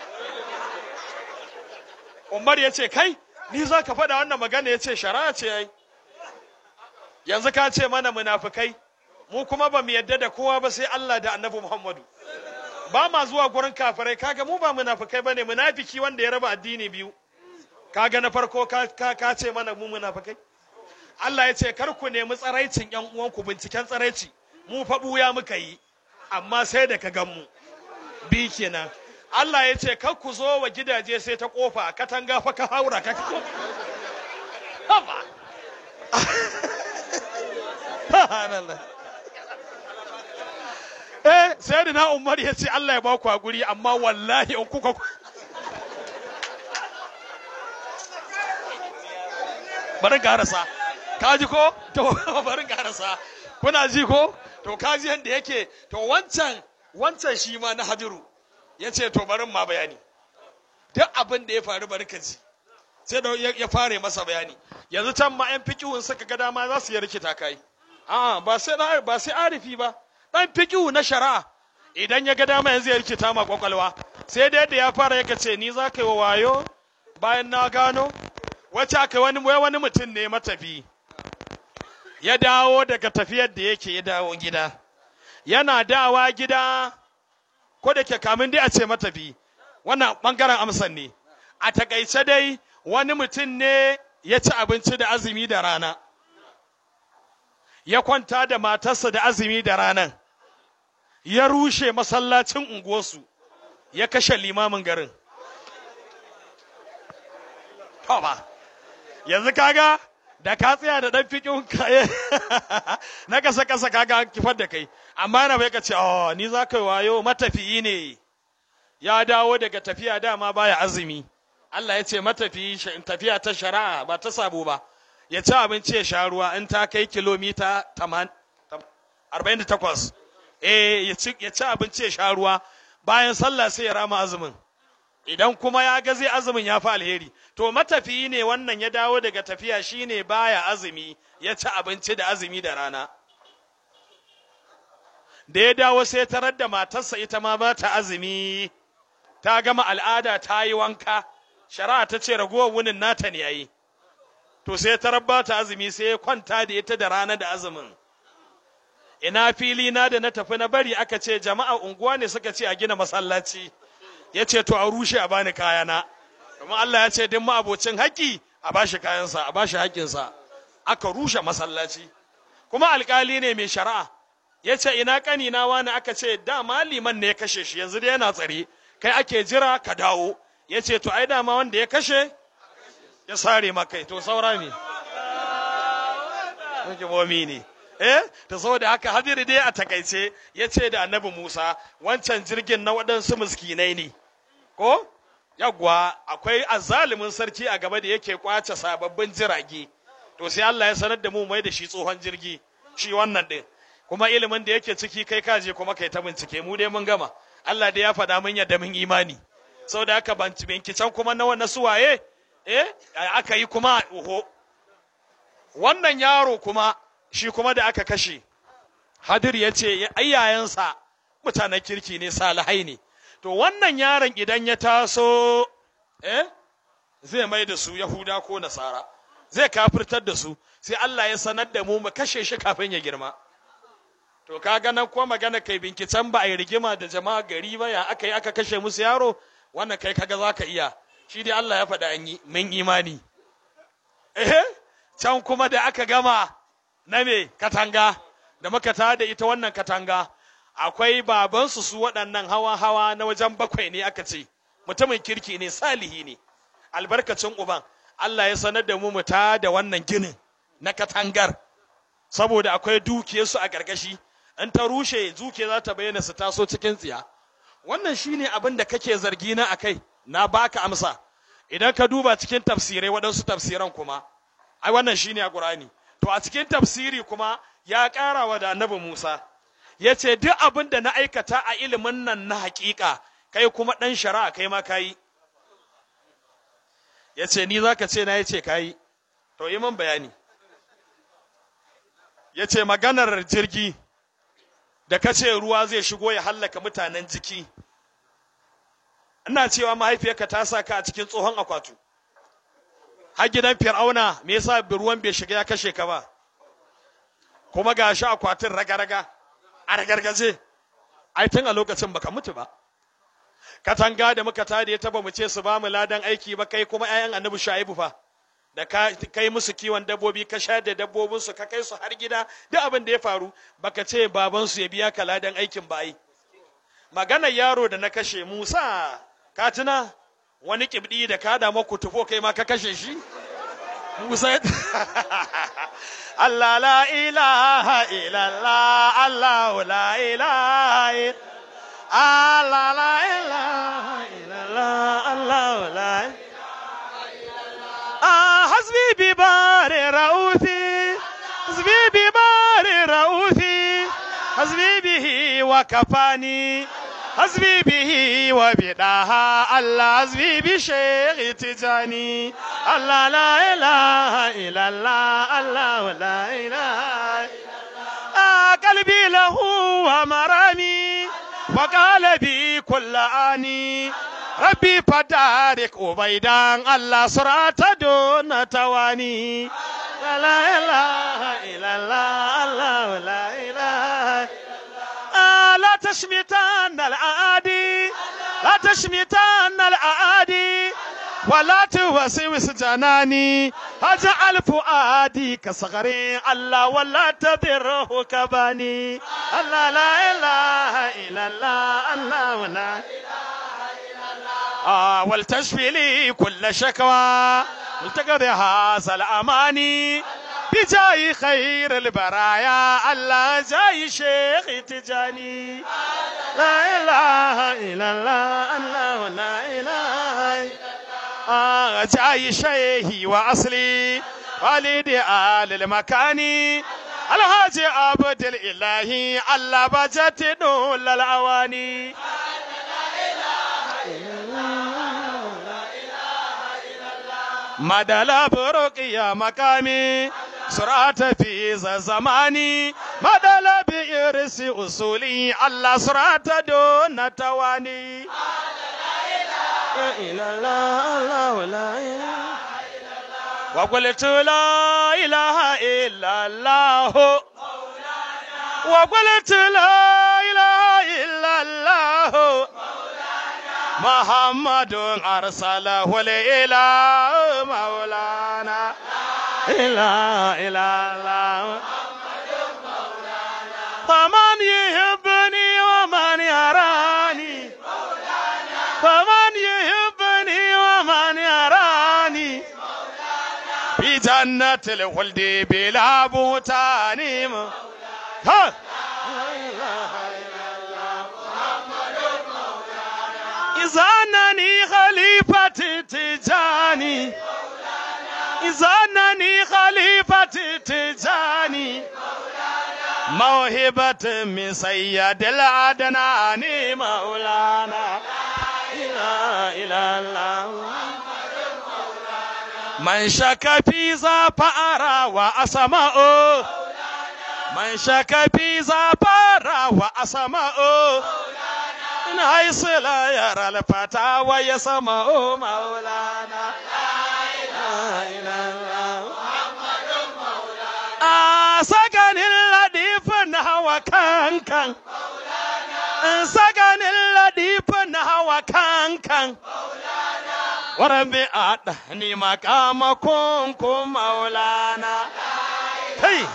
umar ya ce kai ni za ka faɗa wannan magana ya ce shari'a ce yayi yanzu ka ce mana munafikai mu kuma ba mu yadda da kowa ba sai Allah da annabi Muhammadu ba ma zuwa gurin kafirai kaga mu ba munafikai bane munafiki wanda ya raba addini biyu kaga na farko ka, ka, ka ce mana mu munafikai Allah ya ce kar ku nemi tsaraicin yan uwanku binciken tsaraici mu fa buya muka yi amma sai da ka gan mu bi kenan Allah ya ce kar ku zo wa gidaje sai ta kofa katanga fa ka haura ka Haba. Subhanallah. eh sai da na umar ya ce Allah ya ba ku hakuri amma wallahi in kuka bari garasa ka ji ko to bari garasa kuna ji ko to ka ji yadda yake to wancan wancan shi ma na hadiru ya ce to barin ma bayani duk abin da ya faru bari ka ji sai da ya fare masa bayani yanzu can ma yan fikihun suka ga dama za su yi rikita kai a'a ba sai ba sai arifi ba dan fikihu na shari'a idan ya ga dama yanzu ya rikita ma kwakwalwa sai dai da ya fara yaka ce ni za ka yi wa wayo bayan na gano wacce aka wani wani mutum ne matafi ya dawo daga tafiyar da yake ya dawo gida yana dawa gida ko da ke kamin dai a ce matafi wannan bangaren amsan ne a takaice dai wani mutum ne ya ci abinci da azumi da rana ya kwanta da matarsa da azumi da ranan ya rushe masallacin unguwarsu ya kashe limamin garin ba yanzu kaga da ka tsaya da dan fikin kaye na kasa kasa kaga an kifar da kai amma na bai ka ce oh ni za ka wayo matafiyi ne ya dawo daga tafiya dama baya azumi Allah ya ce matafiyi tafiya ta shari'a ba ta sabo ba ya ci abinci ya sha ruwa in ta kai kilomita 48 eh ya ci abinci ya sha ruwa bayan sallah sai ya rama azumin idan kuma ya ga zai azumin ya fi alheri to matafiyi ne wannan ya dawo daga tafiya shine baya azumi ya ci abinci da azumi da rana da ya dawo sai tarar da matarsa ita ma ba ta azumi ta gama al'ada ta yi wanka shari'a ta ce ragowar wunin nata ne yayi to sai tarar ba ta azumi sai ya kwanta da ita da rana da azumin ina fili na da na tafi na bari aka ce jama'a unguwa ne suka ce a gina masallaci ya ce to a rushe a bani kayana domin Allah ya ce duk ma'abocin haƙƙi a bashi kayansa a bashi haƙƙinsa aka rushe masallaci kuma alƙali ne mai shari'a ya ce ina ƙanina wani aka ce dama liman ne ya kashe shi yanzu dai yana tsare kai ake jira ka dawo ya ce to ai dama wanda ya kashe ya sare makai to saura me hukimomi ne eh ta saboda haka hadiri dai a takaice ya ce da annabi musa wancan jirgin na waɗansu miskinai ne ko yagwa akwai azalimin sarki a gaba da yake kwace sababbin jirage to sai Allah ya sanar da mu mai da shi tsohon jirgi shi wannan din kuma ilimin da yake ciki kai kaje kuma kai ta bincike mu dai mun gama Allah dai ya faɗa mun yadda mun imani saboda haka binciken kuma na wannan suwaye eh aka yi kuma oho wannan yaro kuma shi kuma da aka kashe hadir ya ce ayyayensa mutanen kirki ne salihai ne to wannan yaron idan ya taso eh zai mai da su yahuda ko nasara zai kafirtar da su sai Allah ya sanar da mu mu kashe shi kafin ya girma to kaga nan ko magana kai binkicen ba a yi rigima da jama'a gari ba ya aka yi aka kashe musu yaro wannan kai kaga za ka iya shi dai Allah ya faɗa an yi mun imani eh can kuma da aka gama na me katanga da muka tada ita wannan katanga akwai babansu su waɗannan hawa-hawa na wajen bakwai ne aka ce mutumin kirki ne salihi ne albarkacin uban Allah ya sanar da mu mu da wannan ginin na katangar saboda akwai dukiyarsu a gargashi in ta rushe duke za ta bayyana su taso cikin tsiya wannan shine abin da kake zargi na akai na baka amsa idan ka duba cikin tafsirai waɗansu tafsiran kuma ai wannan shine a Qur'ani to a cikin tafsiri kuma ya ƙara wa da annabi Musa ya ce duk abin da na aikata a ilimin nan na haƙiƙa kai kuma ɗan shari'a kai ma kayi ya ce ni za ka ce na ya ce kayi to yi min bayani ya ce maganar jirgi da ka ce ruwa zai shigo ya hallaka mutanen jiki ina cewa mahaifiyarka ta sa ka a cikin tsohon akwatu har gidan fir'auna me yasa ruwan bai shiga ya kashe ka ba kuma ga shi akwatin raga-raga a ragargaje ai tun a lokacin baka mutu ba katanga da muka tade ya taba mu ce su ba mu ladan aiki ba kai kuma 'ya'yan annabi shu'aibu fa da ka kai musu kiwon dabbobi ka sha da dabbobin su ka kai su har gida duk abin da ya faru baka ce baban su ya biya ka ladan aikin ba ai maganar yaro da na kashe Musa ka tuna wani kibdi da ka da maku tufo kai ma ka kashe shi Musa Allah la ilaha illallah Allah la ilaha Allah la ilaha illallah Allah la Ah hasbi bi bari ra'uthi hasbi bi bari ra'uthi hasbi bihi wa kafani hasbi bihi wa bidaha Allah hasbi bi shaykh tijani Allah la ilaha illallah Allah la ilaha ah qalbi lahu wa marami wa qalbi kull ani rabbi fadarik ubaidan Allah surata don tawani la ilaha illallah Allah la ilaha لا تشمتن الأعادي لا تشمتن الأعادي ولا توسوس جناني أجعل فؤادي كصغري الله ولا تذره كباني الله لا إله إلا الله الله لا آه ولتشفي لي كل شكوى ولتقضي هذا الأماني بجاي خير البرايا الله جاي شيخ تجاني لا إله إلا الله الله لا إله آه جاي شيخي وأصلي والدي آل المكاني الحاج عبد الإلهي الله بجت دول الأواني مدلا برق يا مقامي سرعة في زماني مدل بإرس أصولي الله سرعة دون تواني لا إله إلا الله لا إله وقلت لا إله إلا الله وقلت لا إله إلا الله محمد أرسله الإله مولانا إلا إلا الله فمن يحبني ومن يراني فمن يحبني ومن يراني في جنة الخلد بلا بهتان ها إذا أنني خليفة تجاني إذا أنني خليفة تجاني موهبة من سيد العدنان مولانا لا إله إلا الله من شك في ذا فأرى وأسمع من شك في ذا فأرى وأسمع من حيث لا يرى الفتى ويسمع مولانا سكن اللطيف نحو كان كان سكن اللطيف نحو كان كان وربي أدني مقامكم كم مولانا هي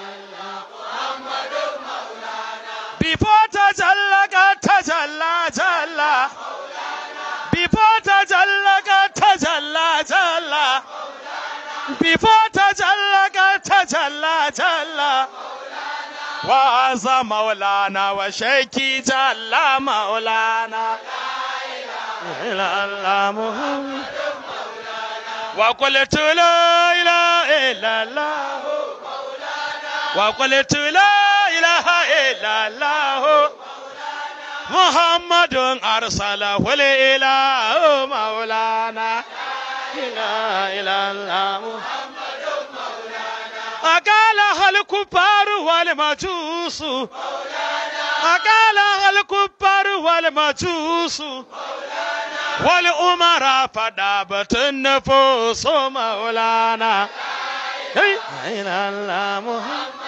Before tajalla tajalla jalla Before tajalla tajalla jalla Before tajalla tajalla jalla وعز مولانا وشيكي جل مولانا إلا الله محمد وقلت لا إله إلا الله وقلت لا إله إلا الله محمد أرسله الإله مولانا لا إله إلا الله أقالها الكفار والمجوس أقالها الكفار والمجوس والأمراء فدابت النفوس مولانا إلى الله محمد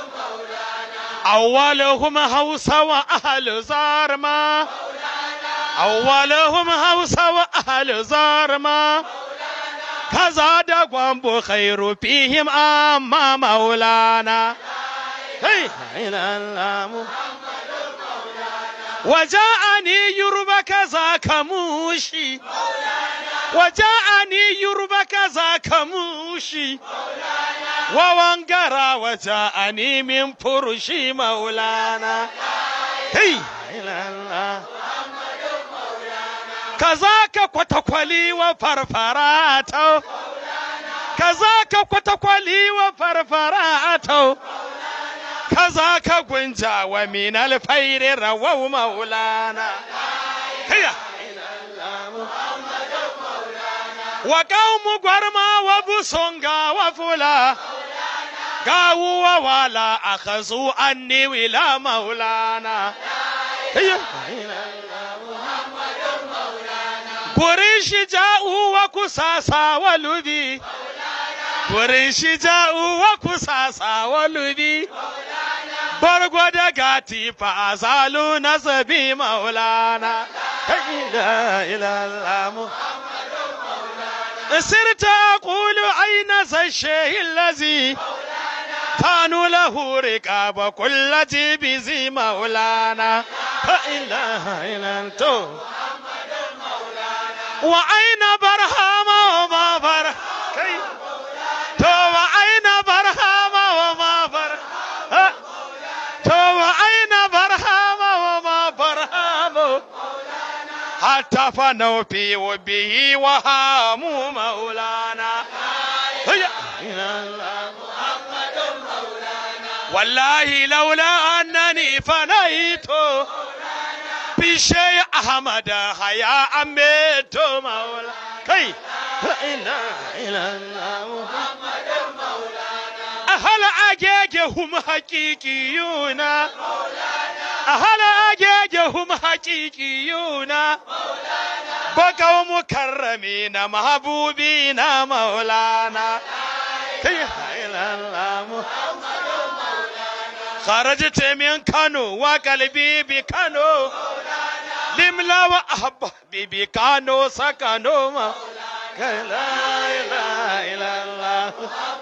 أولهم هوس وأهل زارما أولهم هوس وأهل زارما كذا دقوم خير فيهم أما مولانا إلى الله محمد وجاءني يربك ذاك موشي وجاءني يربك ذاك موشي ووانقرا وجاءني من فرشي مولانا هي إلى الله كذاك كتكولي وفرفراتو كذاك كتكولي وفرفراتو كذاك غنجا ومن الفير رووا مولانا هيا وقوم غرما وبسونغا وفلا قاووا ولا أخذوا أني ولا مولانا هيا قريش جاءوا وكساسا ولذي قريش جاءوا وكساسا ولذي bargo da gati fa azalu nasabi maulana la ilaha سرت أقول أين ذا الشيء الذي كانوا له رقاب كل جيب زي مولانا لا إله إلا أنت وأين برهام وما برهام تو وأين برهام وما برهام تو وأين برهام وما برهام حتى فنوا في وبه وهاموا مولانا هيا والله لولا أنني فنيت بشيء أحمد حيا أميت مولا كي لا إله إلا الله أهل أجاجهم حقيقيون أهل أجاجهم حقيقيون بقوا مكرمين محبوبين مولانا لا إله إلا الله خرجت من كانو وقلبي بكانو لملا وأحبابي بكانو سكنوا لا إله إلا الله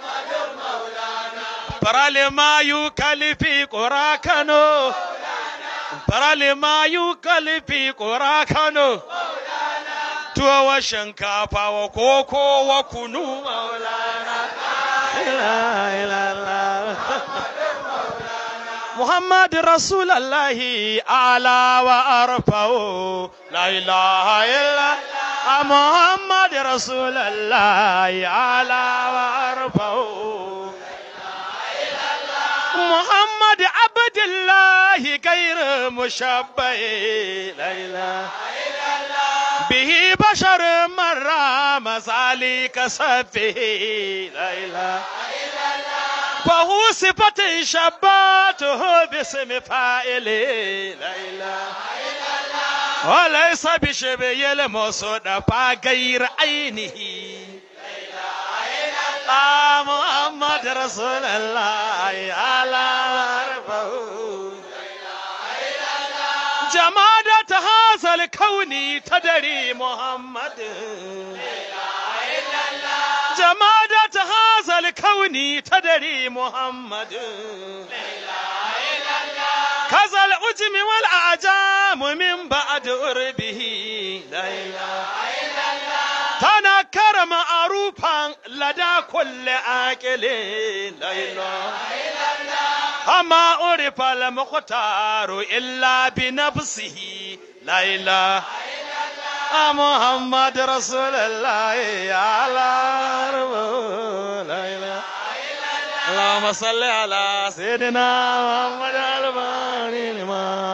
برالي ما يكلي في قراكنو برالي ما يكلي في قراكنو tuwa wa shinkafa wa koko wa kunu maulana ila ila ila محمد رسول الله أعلى وأرفع لا إله إلا محمد رسول الله أعلى وأرفع محمد عبد الله غير مشبه لا إله به بشر مرة مسالك سفه لا إله فهو صفة شباته باسم فاعل لا إله وليس بشبه المصدفى غير عينه آه محمد رسول الله على عرفه جمادة هذا الكون تدري محمد جمادة هذا الكون تدري محمد كذا الأجم والأعجام من بعد أربه لا إله تنكر معروفا لدى كل عاقل لا إله أما عرف المختار إلا بنفسه لا إله محمد رسول الله يا الله لا إله اللهم صل على سيدنا محمد الفاني لما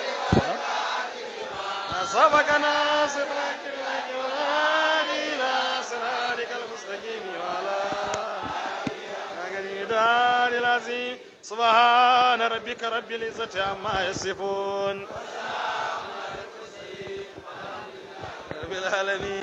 سبقنا صراط إلى صراطك المستقيم وعلى آله العظيم سبحان ربك رب العزة عما يصفون رب العالمين